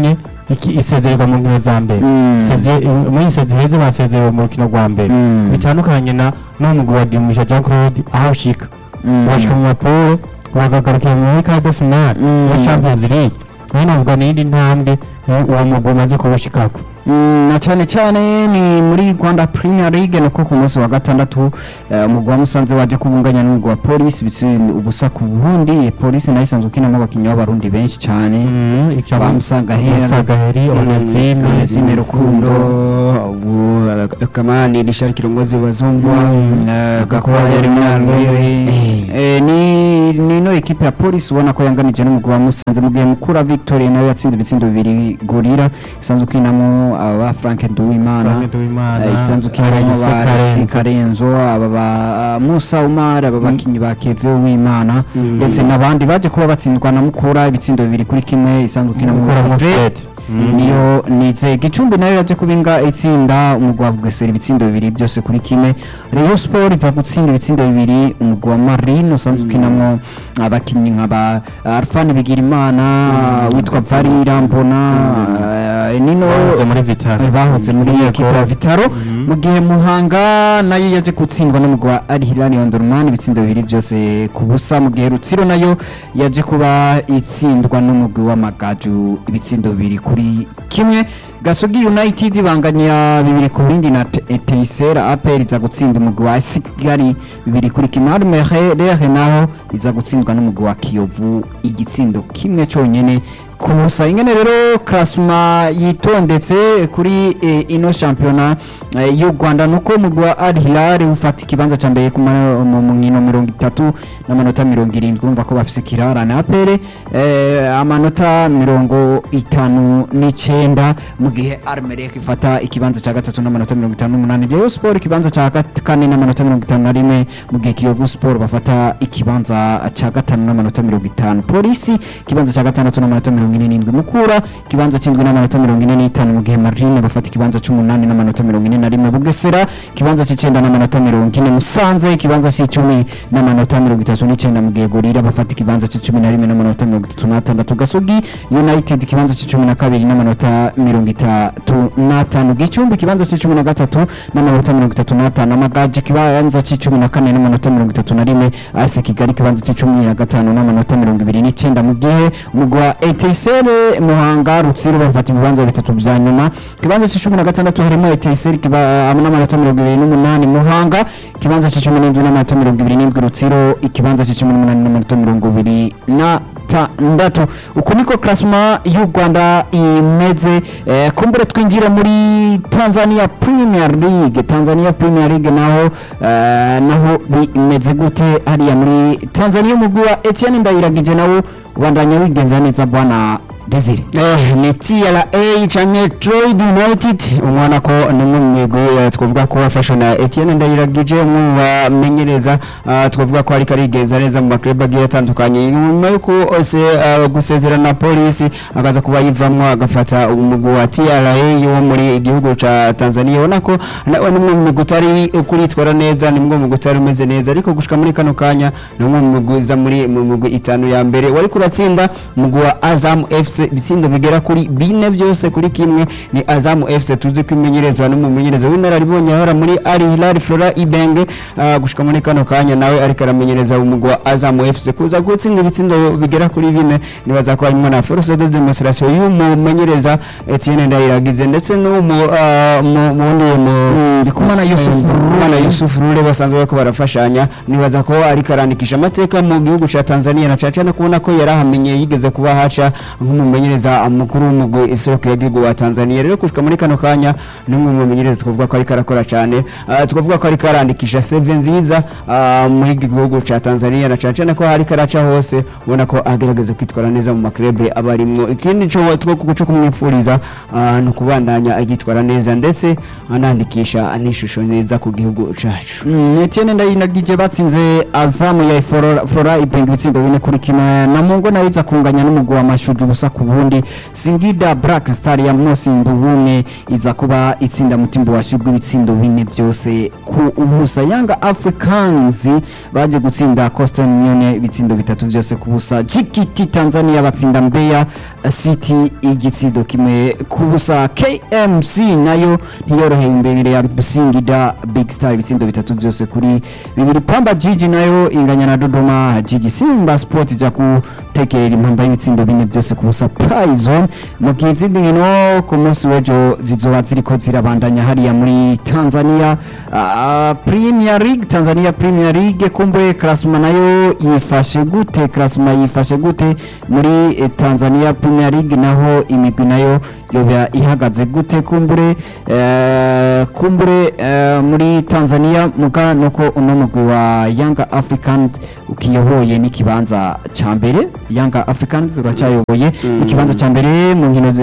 C: iki- isezererwa mu nkino za mbere
A: Mm.
C: Iseze- muri isezi heza basezerewe mu rukino rwa mbere
A: Mm.
C: bitandukanye na n'umugwi wa dimumisha jean claude aho ushika
A: Mm.
C: bashika mu mapuro bagagarukira muri kado finale
A: Mm.
C: ya champions league nayo navuga n'iyindi ntambwe iyo uwo mugwi umaze kuwushikako
A: Mm, na cyane cyane ni muri Rwanda Premier League nuko ku munsi wa gatandatu eh, umugwi wa Musanze waje kubunganya n'umugwi wa Police bitsi ubusa ku Burundi Police nayo isanzwe ukinamo abakinnyi b'abarundi benshi cyane ba Musangahera
C: musagaheri onezime
A: Onezime Rukundo
B: ubu uh, kamani rishari kirongozi wazungwa
C: Mm.
B: uh,
A: Gakwaya
B: gakwaya
A: Rimwe
B: Eh.
A: Eh, ni ni no equipe ya Police ubona ko yanganije n'umugwi wa Musanze mu gihe mukura Victoria nayo yatsinze ibitsindo bibiri gorira isanzwe ukinamo aba Frank Nduwimana
C: Frank Nduwimana,
A: Eh, isanzwe ukinamo
C: Alexis
A: ba Alexis
C: Karenzo.
A: Karenzo aba ba Musa Umar aba bakinyi ba Kevin Uwimana
B: Mm.
A: ndetse n'abandi baje kuba batsindwa na mukura ibitsindo bibiri kuri kimwe isanzwe ukinamo
C: Mukura
A: Fred
C: Fred. Mm.
A: niyo nize gicumbi nayo yaje kubinga itsinda umugwi wa bugesera ibitsindo bibiri byose kuri kimwe Rayon Sport iza gutsinda ibitsindo bibiri umugwi wa Marine usanzwe ukinamo abakinnyi nka ba Alphane Bigirimana witwa Varira Mbona eh, nino
C: bahoze muri vitaro
A: eh, bahoze muri
C: Yego.
A: ekipa ya Vitaro
C: Mhm.
A: mu gihe Muhanga nayo yaje gutsindwa n'umugwi wa Al Hilal Omdurman ibitsindo bibiri byose ku busa mu gihe Rutsiro nayo yaje kuba itsindwa n'umugwi w'amagaju ibitsindo bibiri kuri kimwe Gasogi United banganya bibiri ku bindi na Te- Teisera APR iza gutsinda umugwi wa Kigali bibiri kuri kimwe Armere naho iza gutsindwa n'umugwi wa Kiyovu igitsindo kimwe cyonyene ku busa ingene rero Krasuma yitondetse kuri eh, ino shampiyona eh, y'u Rwanda nuko umugwi wa Al Hilal ufata ikibanza ca mbere ku ma- mu mu nkino mirongo itatu n'amanota mirongo irindwi urumva ko bafise kirarane APR eh, amanota mirongo itanu n'icenda mu gihe Armerek ifata ikibanza ca gatatu n'amanota mirongo itanu n'umunani Rayon Sport ikibanza ca gat- kane n'amanota mirongo itanu na rimwe mu gihe Kiyovu Sport bafata ikibanza ca gatanu n'amanota mirongo itanu Polisi ikibanza ca gatandatu n'amanota mirongo ine n'indwi Mukura ikibanza c'indwi n'amanota mirongo ine n'itanu mu gihe Marine bafata ikibanza c'umunani n'amanota mirongo ine na rimwe Bugesera ikibanza c'icenda n'amanota mirongo ine Musanze ikibanza c'icumi n'amanota mirongo itatu n'icenda mu gihe Gorira bafata ikibanza c'icumi na rimwe n'amanota mirongo itatu n'atandatu Gasogi United ikibanza c'icumi na kabiri n'amanota mirongo itatu n'atanu Gicumbi ikibanza c'icumi na gatatu n'amanota mirongo itatu n'atanu Amagaji ikibanza c'icumi na kane n'amanota mirongo itatu na rimwe AS Kigali ikibanza c'icumi na gatanu n'amanota mirongo ibiri n'icenda mu gihe umugwi wa Etincelle Muhanga Rutsiro bafata ibibanza bitatu vya nyuma ikibanza c'icumi na gatandatu harimo Etincelle kiba- n'amanota mirongo ibiri n'umunani Muhanga ikibanza c'icumi n'indwi n'amanota mirongo ibiri n'indwi Rutsiro ikibanza c'icumi n'umunani n'amanota mirongo ibiri na tandatu uku niko klasma y'u Rwanda imeze eh, kumbure twinjira muri Tanzania Premier League Tanzania Premier League naho eh, naho bimeze gute hariya muri Tanzania umugwi wa Etienne Ndayiragije nawo ubandanya wigenza neza bwana Desire
B: Eh, ni TRA canke Troyd United umwana ko nimwe mu migwi eh, twavuga ko wafashe na Etienne Ndayiragije umwe mu bamenyereza ah, twavuga ko ariko arigenza neza mu maklub agiye atandukanye nyuma yuko ose ah, gusezera na polisi akaza kuba yivamwo agafata umugwi wa TRA wo muri igihugu ca Tanzania ubona ko nawe nimwe mu migwi utari kuritwara neza nimwe mu migwi utari umeze neza ariko gushika muri kano kanya ni umwe mu migwi iza muri mu migwi itanu ya mbere wari kuratsinda umugwi wa Azam FC ibitsindo bigera kuri bine byose kuri kimwe ni Azam FC tuzi ko imenyerezwa n'umumenyereza w'inararibonye ahora muri Al Hilal Flora Ibenge ah, gushika muri kano kanya nawe ariko aramenyereza umugwi wa Azam FC kuza gutsinda ibitsindo bigera kuri bine nibaza ko harimo na force de demonstration y'umumenyereza Etienne Ndayiragize ndetse n'umu ah, mu mu wundi mu
A: Ndikumana Yusuf
B: Ndikumana Yusuf Rule basanzwe bariko barafashanya nibaza ko ariko arandikisha amateka mu gihugu ca Tanzania na caca no kubona ko yarahamenye yigeze kuba haca nk'umumenyereza mukuru w'umugwi isoko y'igihugu wa Tanzania rero kushika muri kano kanya ni umwe mu bamenyereza twavuga ko ariko arakora cyane Ah, twavuga ko ariko arandikisha save nziza ah, muri iki gihugu ca Tanzania na caca ko ariko araca hose ubona ko agerageza kwitwara neza mu maklebe aba arimwo ikindi cyo two cyo kumwipfuriza ah, ni ukubandanya agitwara neza ndetse anandikisha n'ishusho nziza ku gihugu cacu
A: Mm, Etienne Ndayiragije batsinze Azam ya Flora Flora Ibenge ibitsindo bine kuri kimwe na Mungo nawe iza kunganya n'umugwi wa Mashuju gusa ku bundi singida black star ya musimbo bumwe iza kuba itsinda mutimbo washibwe ibitsindo bine byose ku ubusa yanga africans baje gutsinda coastal union ibitsindo bitatu byose ku busa gkt tanzania batsinda mbeya city igitsindo kimwe ku busa kmc nayo ntiyoroheye imbere ya singida big star ibitsindo bitatu byose kuri bibiri pamba jiji nayo inganya na dodoma jiji simba sport ija gutekerera impamba y'ibitsindo bine byose ku busa prizon mu gihe izindi nkino ku munsi w'ejo zizoba ziriko zirabandanya hariya muri tanzania Ah, premier league tanzania premier league kumbe klasuma nayo yifashe gute klasuma yifashe gute muri eh, tanzania premier league naho imigwi nayo yoba ihagaze gute kumbure eh, kumbure eh, muri tanzania muga nuko uno mugwi wa yanga african ukiyoboye n'ikibanza ca mbere yanga africans uracyayoboye ikibanza ca mbere mu nkino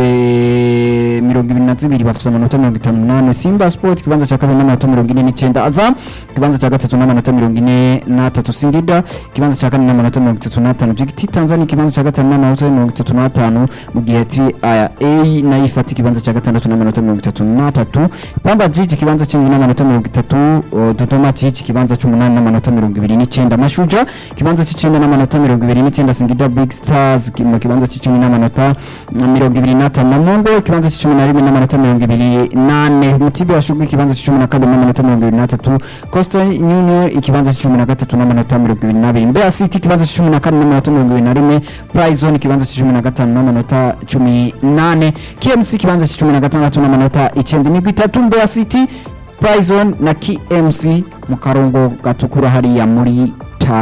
A: ze- mirongo ibiri na zibiri bafite amanota mirongo itanu n'umunani simba sport ikibanza cya kabiri n'amanota mirongo ine n'icyenda azam ikibanza cya gatatu n'amanota mirongo ine n'atatu singida ikibanza cya kane n'amanota mirongo itatu n'atanu giti tanzania ikibanza cya gatanu n'amanota mirongo itatu n'atanu mu gihe tri a nayo ifata ikibanza cya gatandatu n'amanota mirongo itatu n'atatu pamba jiji ikibanza cy'indwi n'amanota mirongo itatu o, dodoma jiji ikibanza cy'umunani n'amanota mirongo ibiri n'icyenda mashuja ikibanza cy'icyenda n'amanota mirongo ibiri n'icyenda singida big stars ki- mu kibanza cy'icumi n'amanota mm, mirongo ibiri n'atanu namungo ikibanza cy'icumi na rimwe n'amanota mirongo ibiri n'ane mutibe washubwe ikibanza cy'icumi na kabiri n'amanota mirongo ibiri n'atatu costa union ikibanza cy'icumi na gatatu n'amanota mirongo ibiri n'abiri mbeya city ikibanza cy'icumi na kane n'amanota mirongo ibiri na rimwe prizone ikibanza cy'icumi na gatanu n'amanota cumi n'ane kmc ikibanza cy'icumi na gatandatu n'amanota icyenda imigwi itatu mbeya city prizone na kmc mu karongo gatukura hariya muri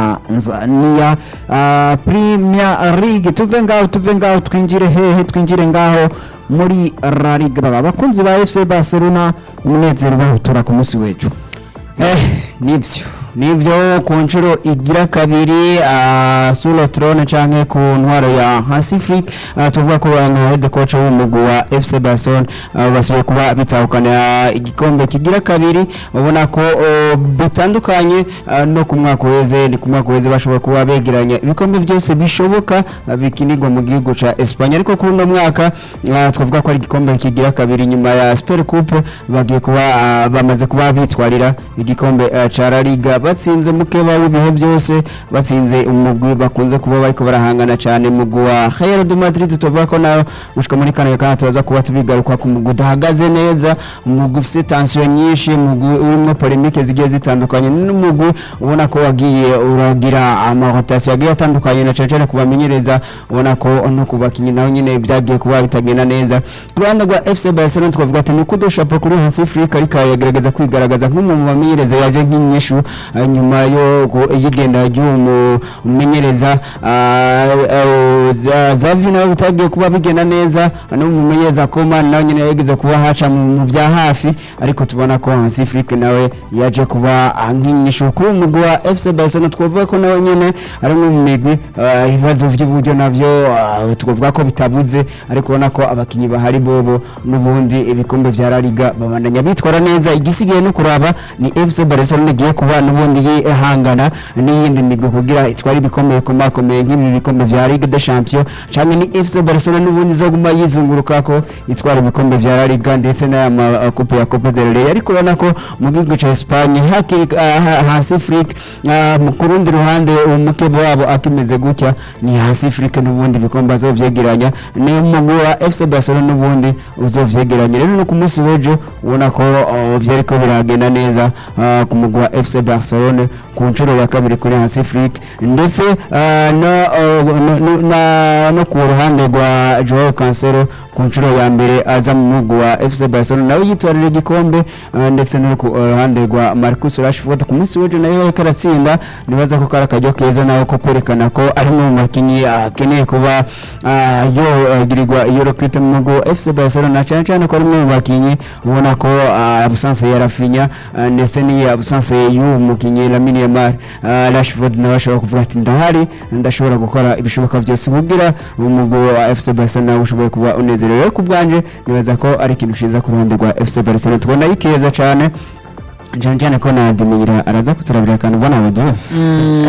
A: tanzania uh, premier league tuve ngaho tuve ngaho twinjire hehe twinjire ngaho muri la liga baba abakunzi ba fc barcelona umunezero bahutura ku munsi w'ejo
B: eh nibyo nibyo ku nshuro igira kabiri uh, suro trone canke ku ntwaro ya hasifrik uh, tuvuga ko nka head coach w'umugwi wa fc barcelona uh, basubiye kuba bitahukana igikombe kigira kabiri ubona ko uh, bitandukanye uh, no ku mwaka uheze ni ku mwaka uheze bashobora kuba begeranya ibikombe byose bishoboka uh, bikinirwa mu gihugu ca Espagne ariko kuri uno mwaka uh, twavuga ko ari igikombe kigira kabiri nyuma ya Super Coupe bagiye kuba uh, bamaze kuba bitwarira igikombe uh, ca La Liga batsinze mukeba w'ibihe byose batsinze umugwi bakunze kuba bariko barahangana cyane mugwi wa Real de Madrid tuvuga ko nayo gushika muri kane kana tubaza kuba tubigaruka ku mugwi udahagaze neza umugwi ufite tension nyinshi umugwi urimo polemique zigiye zitandukanye n'umugwi ubona ko wagiye uragira amarotation yagiye atandukanye na cyane kubamenyereza ubona ko no kubakinyi naho nyine byagiye kuba bitagenda neza ku ruhande rwa FC Barcelona twavuga ati ni kudo chapeau kuri Hansi Flick ariko yagerageza kwigaragaza nk'umwe mu bamenyereza yaje nk'inyeshu uh, nyuma yo gu- y'igenda ry'uwo mumenyereza Zavi nawe bitagiye kuba bigenda neza no mu mumenyereza Koma nawe nyine yageze kuba haca mu mu bya hafi ariko tubona ko Hansi Flick nawe yaje kuba ah, nk'inyeshu kuri umugwi wa FC Barcelona twavuga ko nawe nyine ari umwe mu migwi ah, ibibazo by'uburyo navyo ah, twavuga ko bitabuze ariko ubona ko abakinyi bahari bobo n'ubundi ibikombe vya La Liga babandanya bitwara neza igisigaye no kuraba ni FC Barcelona igiye kuba n'ubundi yihangana n'iyindi migwi kugira itware ibikombe bikomakomeye nk'ibi bikombe vya Ligue des Champions canke ni FC Barcelona n'ubundi izoguma yizunguruka ko itwara ibikombe vya La Liga ndetse n'aya ma coupe ya Copa del Rey ariko urabona ko mu gihugu ca Espagne hakiri ah, ha- hasi Flick ah, mu kurundi ruhande umukebo wabo akimeze gutya ni hasi Flick n'ubundi ibikombe azovyegeranya ni umugwi wa FC Barcelona n'ubundi uzovyegeranya rero no ku munsi w'ejo ubona ko oh, vyariko biragenda neza ah, ku mugwi wa FC Barcelona ku nshuro ya kabiri kuri hasi Flick ndetse ah, no, oh, no, no, na- no ku ruhande rwa Joao Cancelo ku nshuro ya mbere aza mu mugwi wa FC Barcelona nawe yitwarira igikombe ah, ndetse no ku ruhande rwa Marcus Rashford ku munsi w'ejo nawe yariko aratsinda nibaza ko kari akaryo keza nawe ko kwerekana ko ari mu bakinyi akeneye kuba ah, yogirirwa iyo recruit mu mugwi wa FC Barcelona cyane cyane ko ari umwe mu bakinyi ubona ko ah, absence ya Rafinha ah, ndetse n'iyi absence y'uwo mukinyi Lamine Yamal ah, Rashford nawe ashobora kuvuga ati ndahari ndashobora gukora ibishoboka byose kugira umugwi wa FC Barcelona ushoboye kuba unezerewe rero ku bwanje nibaza ko ari ikintu ciza ku ruhande rwa FC Barcelona tubona yikeza cyane cyane cyane ko na Ademir araza kuturabira akantu ubona abagiye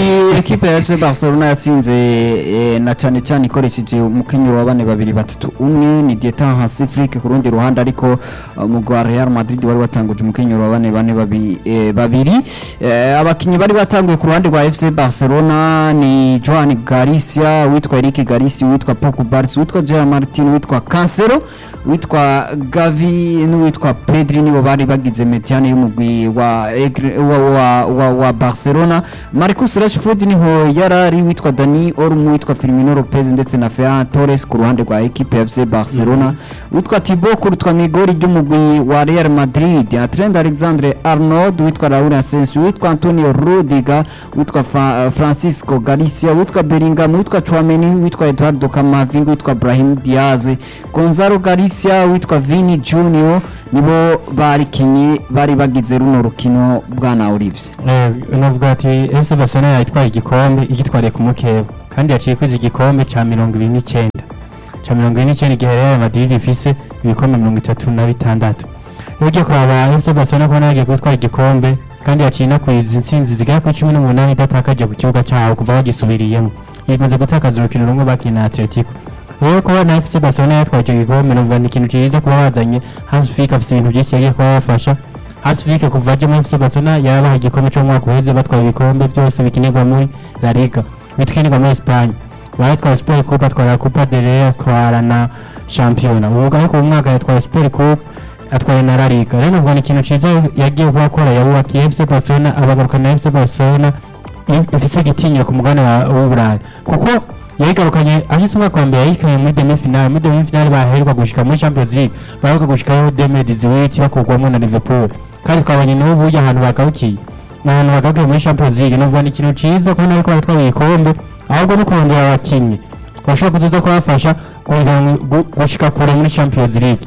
A: ni ekipe ya FC Barcelona yatsinze eh, na cyane cyane ikoresheje umukenyero wa bane babiri batatu umwe ni Dietan Hasifrik ku rundi ruhande ariko uh, umugwi wa Real Madrid wari watanguje umukenyero wa bane bane babi- eh, babiri Eh, abakinyi bari batanguye ku ruhande rwa FC Barcelona ni Joan Garcia witwa Eric Garcia witwa Paco Barnes witwa Gerard Martin witwa Cancelo witwa Gavi n'uwitwa Pedri nibo bari bagize mediane y'umugwi wa, Egre- wa, wa, wa, wa Barcelona Marcus Rashford niho yarari witwa Dani Olmo witwa Firmino Lopez ndetse na Ferran Torres ku ruhande rwa equipe ya FC Barcelona witwa Thibaut Courtois mwigori ry'umugwi wa Real Madrid Trent Alexandre Arnold witwa Raul Asensio witwa Antonio Rudiger witwa Fa- Francisco Galicia witwa Bellingham witwa Chouameni witwa Eduardo Camavinga witwa Brahim Diaz Gonzalo Galicia witwa Vini Junior nibo barikinyi bari bagize runo rukino bwana Olivier
C: Eh, navuga ati FC Barcelona yatwaye igikombe igitwariye ku mukeba kandi yaciye kwiza igikombe ca mirongo ibiri n'icyenda ca mirongo ibiri n'icyenda igihe Real Madrid ifise ibikombe mirongo itatu na bitandatu iyo ugiye kuraba FC Barcelona kubona yagiye gutwara igikombe kandi yaciye inakwiza intsinzi zigera kuri cumi n'umunani idatakaje ku kibuga cyaho kuva bagisubiriyemo imaze gutakaza urukino rumwe bakina na Atletico rero kuba na FC Barcelona yatwaye icyo gikombe navuga ni ikintu cyiza kuba bazanye Hans Flick afite ibintu byinshi yagiye kuba yafasha Hasifike kuva aje muri FC Barcelona yarabaha igikombe cyo mu mwaka uheze batwaye ibikombe byose bikinirwa muri La Liga bikinirwa muri Espagne baratwara Super Coupe atwara Copa del Rey atwara na Championa ubu ariko uyu mwaka yatwara Super Coupe atwara na La Liga rero navuga ni ikintu cyiza yagiye kuba akora yabubakiye FC Barcelona abagaruka na FC Barcelona i- ifise igitinyiro ku mugabane wa- w'Uburayi kuko yayigarukanye ashitse umwaka wa mbere yayikanye muri demi finale muri demi finale baheruka gushika muri Champions League baheruka gushikayo 2018 bakurwamo na Liverpool kandi twabonye n'ubu burya ahantu bagarukiye ni ahantu bagarukiye muri Champions League navuga ni ikintu ciza kubona ariko baratwara ibikombe ahubwo no kurondera abakinyi bashobora kuzoza kubafasha guhiganwa- gu- gushika kure muri Champions League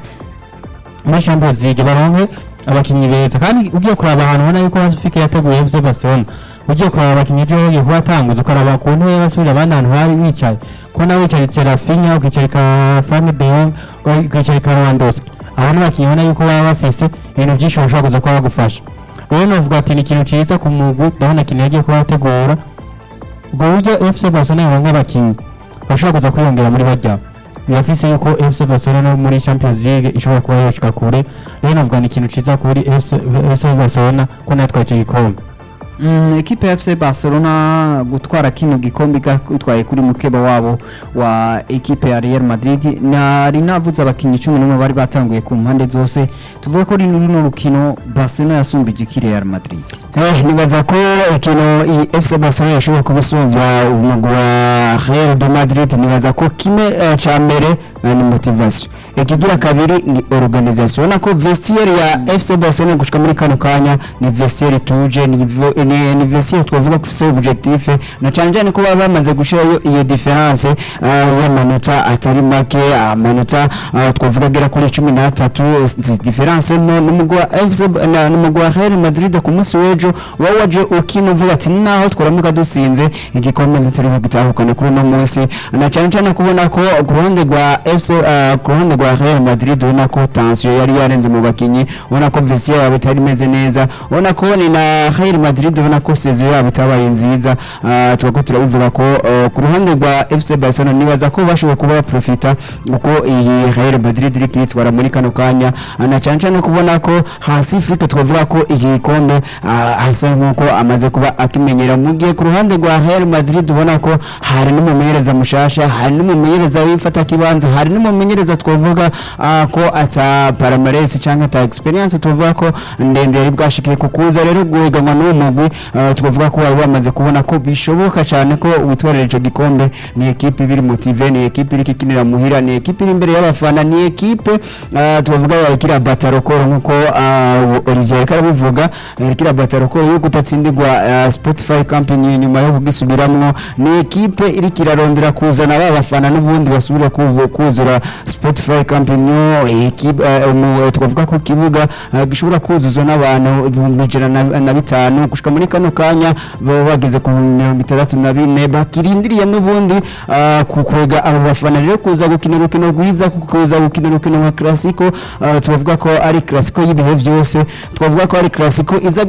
C: muri Champions League baronke abakinyi beza kandi ugiye kuraba ahantu ubona yuko Hasifike yateguye FC Barcelona ugiye kuraba abakinyi ejo bagiye kubatanguza ukaraba ku ntebe y'abasubira abandi ahantu hari bicaye kubona wicaritse Rafinha ukicarika Frank de Jong ukicarika Lewandowski abo ni abakinyi ubona yuko baba bafise ibintu byinshi bashobora kuza kuba bagufasha rero navuga ati ni ikintu ciza ku mugwi ndabona ikintu yagiye kuba ategura ubwo buryo FC Barcelona yaronka abakinyi bashobora kuza kwiyongera muri barya birafise yuko FC Barcelona no muri Champions League ishobora kuba yoshika kure rero navuga ni ikintu ciza kuri FC Barcelona ko natwaye icyo gikombe
A: Mm, ekipe ya FC Barcelona gutwara kino gikombe gutwaye kuri mukeba wabo wa ekipe ya Real Madrid nari navuze abakinyi 11 bari batanguye ku mpande zose tuvuga ko rino runo rukino Barcelona yasumbije iki Real Madrid
B: Eh, nibaza ko ikintu iyi FC Barcelona yashobora kubisumbya umugwi wa Real de Madrid nibaza ko kimwe eh, ca mbere eh, ni motivation ikigira kabiri ni organisation ubona ko vestiaire ya FC Barcelona gushika muri kano kanya ni vestiaire tuje ni, vo- ni, ni vestiaire twavuga ko ifise objectif na cane cane ko baba bamaze gushirayo iyo difference uh, y'amanota atari make amanota uh, twavuga agera kuri cumi n'atatu izi difference no n'umugwi wa FC na- n'umugwi wa Real Madrid ku munsi w'ejo uba waje ukina uvuga ati naho twaramuka dusinze igikombe ndetse rero gitahukana kuri uno munsi na cane cane kubona ko ku ruhande rwa FC uh, ku ruhande rwa Real Madrid ubona ko tension yari yarenze mu bakinyi ubona ko vestiaire yabo itari imeze neza ubona ko ni na Real Madrid ubona ko saison yabo itabaye nziza uh, twako turabivuga ko uh, ku ruhande rwa FC Barcelona nibaza ko bashoboye kuba baprofita uko iyi Real Madrid iri kwitwara muri kano kanya uh, na cane cane kubona ko hasi Afrika twavuga ko iki gikombe uh, hasa nkuko amaze kuba akimenyera mu gihe ku ruhande rwa Real Madrid ubona ko hari n'umumenyereza mushasha hari n'umumenyereza wifata kibanza hari n'umumenyereza twavuga uh, ko ata palmarès cyangwa ata experience tuvuga ko ndende yari bwashikiye kukuza rero guhiganwa n'uwo mugwi uh, twavuga ko bari bamaze kubona ko bishoboka cyane ko witwarira ico gikombe ni ekipe ibiri motive ni ekipe iri kikinira muhira ni ekipe iri imbere y'abafana ni ekipe uh, tuvuga ya kira batarokoro nkuko uh, Olivier ariko arabivuga eh, kira batarokoro yo kutatsindirwa uh, Spotify company nyuma yo kugisubiramwo ni ekipe iri kirarondera kuzana ba bafana n'ubundi basubira ku- kuzura Spotify company ekipe uh, umu- twavuga ko kibuga uh, gishobora kuzuzwa n'abantu ibihumbi ijana na- na bitanu gushika muri kano kanya baba bageze ku mirongo itandatu na bine bakirindiriye n'ubundi uh, kukwega abo bafana rero kuza gukina urukino rwiza kuza gukina urukino nka classico uh, tubavuga ko ari classico y'ibihe byose twavuga ko ari classico iza guhuza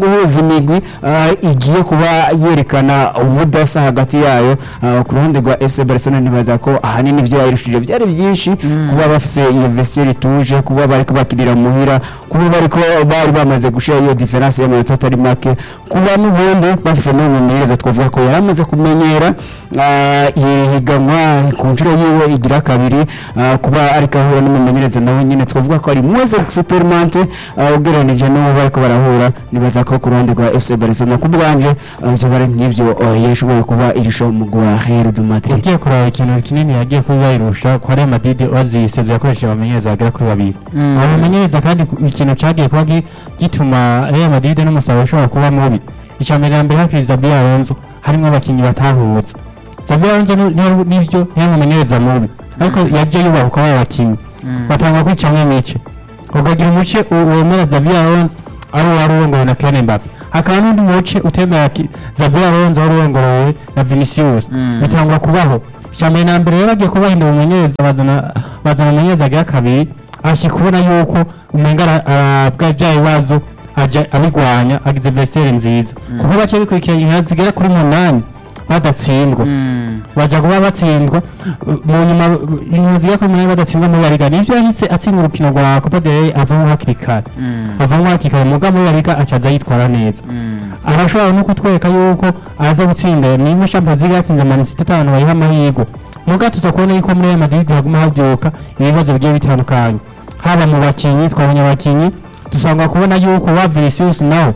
B: migwi uh, igiye kuba yerekana ubudasa hagati yayo uh, ku ruhande rwa FC Barcelona nibaza ko ahanini ibyo yayirushije byari byinshi kuba bafise iyo vestiaire ituje kuba bariko bakirira muhira kuba bariko bari bamaze gushira iyo difference y'amanota atari make kuba n'ubundi bafise n'umumenyereza twavuga ko yari amaze kumenyera uh, iri higanwa ku nshuro yiwe igira kabiri uh, kuba ariko ahura n'umumenyereza nawe nyine twavuga ko ari mwese experimente uh, ugereranije n'uwo bariko barahura nibaza ko ku ruhande rwa FC Barcelona ku bwanje uh, ivyo bari nk'ivyo uh, yashoboye kuba irisho mu gwa Real de Madrid
C: ugiye kureba ikintu kinini yagiye kuba yirusha kwa Real Madrid wazisezo yakoresheje abamenyereza bagera kuri babiri abo bamenyereza kandi ku- ikintu cyagiye kuba gi- gituma Real Madrid n'umusaruro ushobora kuba mubi icya mbere na mbere hakiri Zabi Alonso harimo abakinnyi batahutse Zabi Alonso ni- ni- nibyo ntiyari umumenyereza mubi ariko yagiye yubaha kuba abakinnyi batangwa kwicamwo imice ukagira umuce u- wemera Zabi Alonso ari uwari urongowe na Kylian Mbappe hakaba n'undi muce utemera ki- Zabi Alonso wari urongorowe na Vinicius bitangwa kubaho icya mbere na mbere rero bagiye kubahindura umumenyereza bazana bazana umumenyereza agira kabiri ashyi kubona yuko umenga arabwa bya bibazo ajya abigwanya agize vesere nziza kuko bake bikurikiranye inka zigera kuri munani badatsindwa bajya kuba batsindwa uh, mu nyuma uh, inka zigera kuri munani badatsindwa muri yariga nivyo yahise atsinda urukino rwa copa del rey avamo hakiri kare avamo hakiri kare muga muri yariga acaza yitwara neza arashobora no kutwereka yuko aza gutsinda niba champions league yatsinze man city atanu bayiha amahirwe muga tuza kubona yuko muri Real Madrid haguma habyuka ibibazo bigiye bitandukanye haba mu bakinyi twabonye abakinyi dusanga kubona yuko wa Vinicius nawe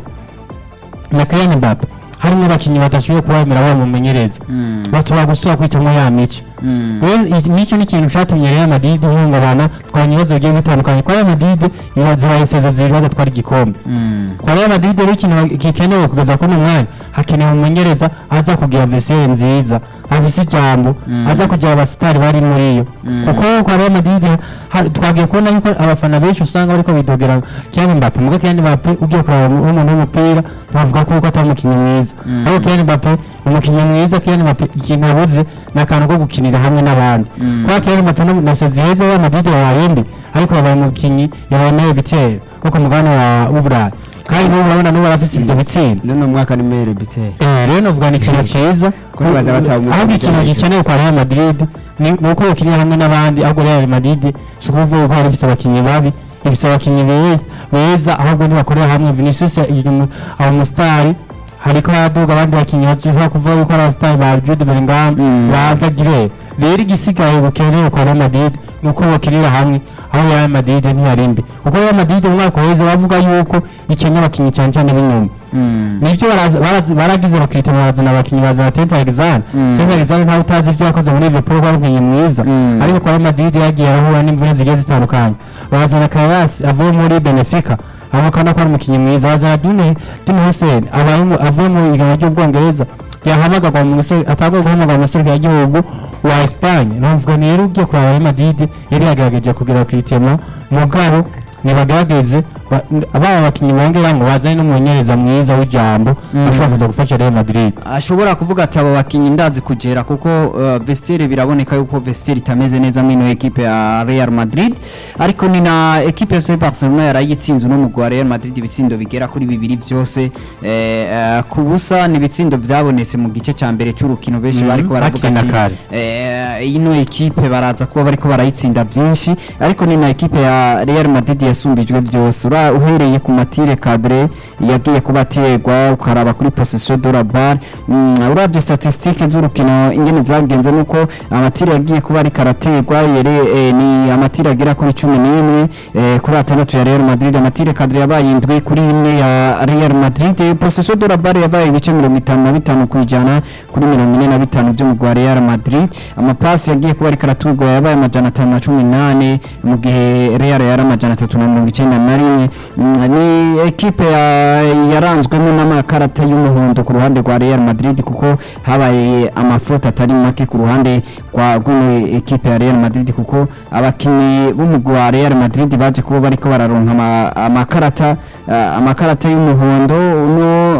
C: na Kylian Mbappe harimo abakinyi badashoboye kubamera bamumenyereza batuba gusura kwitamo ya mice rero iki- nicyo ni ikintu cyatumye Real Madrid ihungabana twabonye ibibazo bigiye bitandukanye kwa Real Madrid zibaye sezo zibiri badatwara igikombe kwa Real Madrid rero ikintu gikenewe kugeza kuri uno mwanya hakenewe umumenyereza aza kugira vesiyeri nziza afise ijambo aza kugira abasitari bari muri yo kuko kwa Real Madrid ha- twagiye kubona yuko abafana benshi usanga bariko bidogera Kylian Mbappe muga Kylian Mbappe ugiye kuraba mu- umuntu w'umupira ntavuga ko atari umukinnyi mwiza ariko Kylian Mbappe ni umukinnyi mwiza Kylian Mbappe ikintu abuze ni akantu ko gukinira hamwe n'abandi kubera Kylian Mbappe no na sezi heza Real Madrid yabaye mbi ariko yabaye umukinnyi yabaye nawe bitero wo ku mugabane wa w'Uburayi kandi n'ubu urabona n'ubu arafise ibyo bitsinda
B: none umwaka ni mere biteye
C: Eh, rero novuga ni ikintu cyiza
B: Kuko baza bataba umwuka
C: ahubwo
B: mu
C: ikintu
B: by'amajwi.
C: gikenewe kwa Real Madrid ni ni uko yokinira hamwe n'abandi ahubwo Real Madrid si ukuvuga ko hari ifite abakinnyi babi ifite abakinnyi beza beza ahubwo nibakorera hamwe Vinicius aba umusitari hariko haraduga abandi bakinnyi bashobora kuvuga yuko ari abasitari ba Jude Bellingham ba Vagire rero igisigaye gukenewe kwa Real Madrid ni uko bakinira hamwe aho Real Madrid ntiyari mbi kuko Real Madrid mu mwaka uheze bavuga yuko ikenya abakinnyi cyane cyane b'inyuma nibyo baraza- baraza- baragize bakita barazana abakinnyi bazana Trent Alexander Trent Alexander ntawe utazi ibyo yakoze muri Liverpool ko ari umukinnyi mwiza ariko kwa Real Madrid yagiye arahura n'imvune zigiye zitandukanye bazana Carras avuye muri Benfica abo kandi ko ari umukinnyi mwiza bazana Dune Dune Hussein abaye mu- avuye mu igana ry'ubwongereza yahamagarwa mu gisore atagwa guhamagarwa mu gisore cy'igihugu wa Espagne navuga ni rero ugiye kureba Real Madrid yari yagerageje kugira Cristiano mugabo nibagerageze ba- abana abakinnyi bongeramo bazane n'umumenyereza mwiza w'ijambo ashobora kuza gufasha Real Madrid
A: ashobora kuvuga ati abo bakinnyi ndazi kugera kuko uh, vestiaire biraboneka yuko vestiaire itameze neza mino ekipe ya Real Madrid ariko ni na ekipe ya FC Barcelona yarayitsinze no mugwa Real Madrid ibitsindo bigera kuri bibiri byose eh, uh, ku busa ni ibitsindo byabonetse mu gice cya mbere cy'urukino benshi
C: Mhm,
A: bariko baravuga
C: bakina
A: ati
C: kare.
A: eh, ino ekipe baraza kuba bariko barayitsinda byinshi ariko ni na ekipe ya Real Madrid yasumbijwe byose Ura- uhereye ku matire cadre yagiye kuba aterwa ukaraba kuri possession de la balle mm, uravye statistique z'urukino ingene zagenze nuko amatire yagiye kuba ariko araterwa yere eh, ni amatire agera kuri cumi n'imwe eh, kuri atandatu ya Real Madrid amatire cadre yabaye indwi kuri imwe ya Real Madrid Eh, possession de la balle yabaye ibice mirongo itanu na bitanu ku ijana kuri mirongo ine na bitanu byo mu rwa Real Madrid amapasi yagiye kuba ariko araturwa yabaye amajana atanu na cumi n'ane mu gihe Real yari amajana atatu na mirongo icyenda na rimwe Mm, ni ekipe ya- yaranzwemo n'amakarata y'umuhondo ku ruhande rwa Real Madrid kuko habaye amafoto atari make ku ruhande rwa rw'ino ekipe ya Real Madrid kuko abakinnyi b'umugwi wa Real Madrid baje kuba bariko bararonka ama- amakarata uh, amakarata y'umuhondo no uh,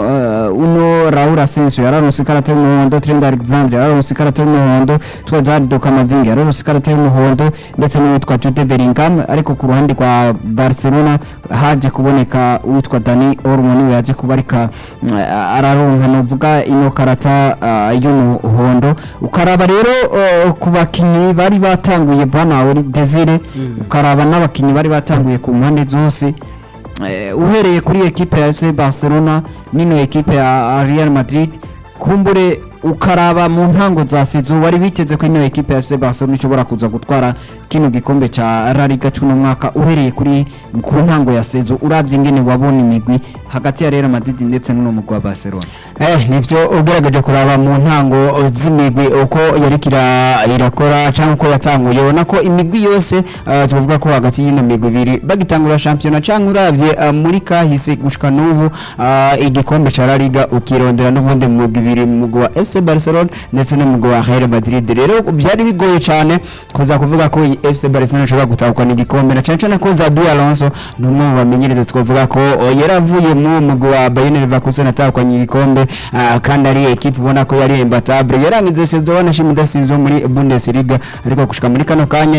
A: uh, uno Raul Asensio yararonse ikarata y'umuhondo Trent Alexander yararonse ikarata y'umuhondo twa Jardo Camavinga yararonse ikarata y'umuhondo ndetse n'uwitwa Jude Bellingham ariko ku ruhande rwa Barcelona haje kuboneka uwitwa Dani Olmo niwe yaje kubarika mm, araronka novuga ino karata uh, y'umuhondo ukaraba rero uh, ku bakinyi bari batanguye bwana Ori Desire ukaraba n'abakinyi bari batanguye ku mpande zose Eh, uhereye kuri ekipe ya FC Barcelona nino ekipe ya Real Madrid kumbure ukaraba mu ntango za sezo wari biteze ko ino ekipe ya FC Barcelona ishobora kuza gutwara kino gikombe ca La Liga cy'uno mwaka uhereye kuri ku ntango ya sezo uravye ingene wabona imigwi hagati ya Real Madrid ndetse n'uno mugwi wa Barcelona
B: Eh, nivyo ugerageje kuraba mu ntango z'imigwi uko yariko ira- irakora cyangwa uko yatanguye ubona ko imigwi yose uh, tuvuga ko hagati y'ino migwi ibiri bagitangura shampiyona cyangwa uravye uh, muri kahise gushika n'ubu uh, igikombe ca La Liga ukirondera n'ubundi mu migwi ibiri mu mugwi wa FC Barcelona ndetse n'umugwi wa Real Madrid rero byari bigoye cyane kuza kuvuga ko iyi FC Barcelona ishobora gutahukana igikombe na cyane cyane ko Zabi Alonso ni umwe mu bamenyereza twavuga ko uh, yaravuye mu mugwi wa Bayern Leverkusen atahukanye igikombe uh, kandi ari ekipe ubona ko yari imbatable yarangize saison wanashima idasizwe muri Bundesliga ariko gushika muri kano kanya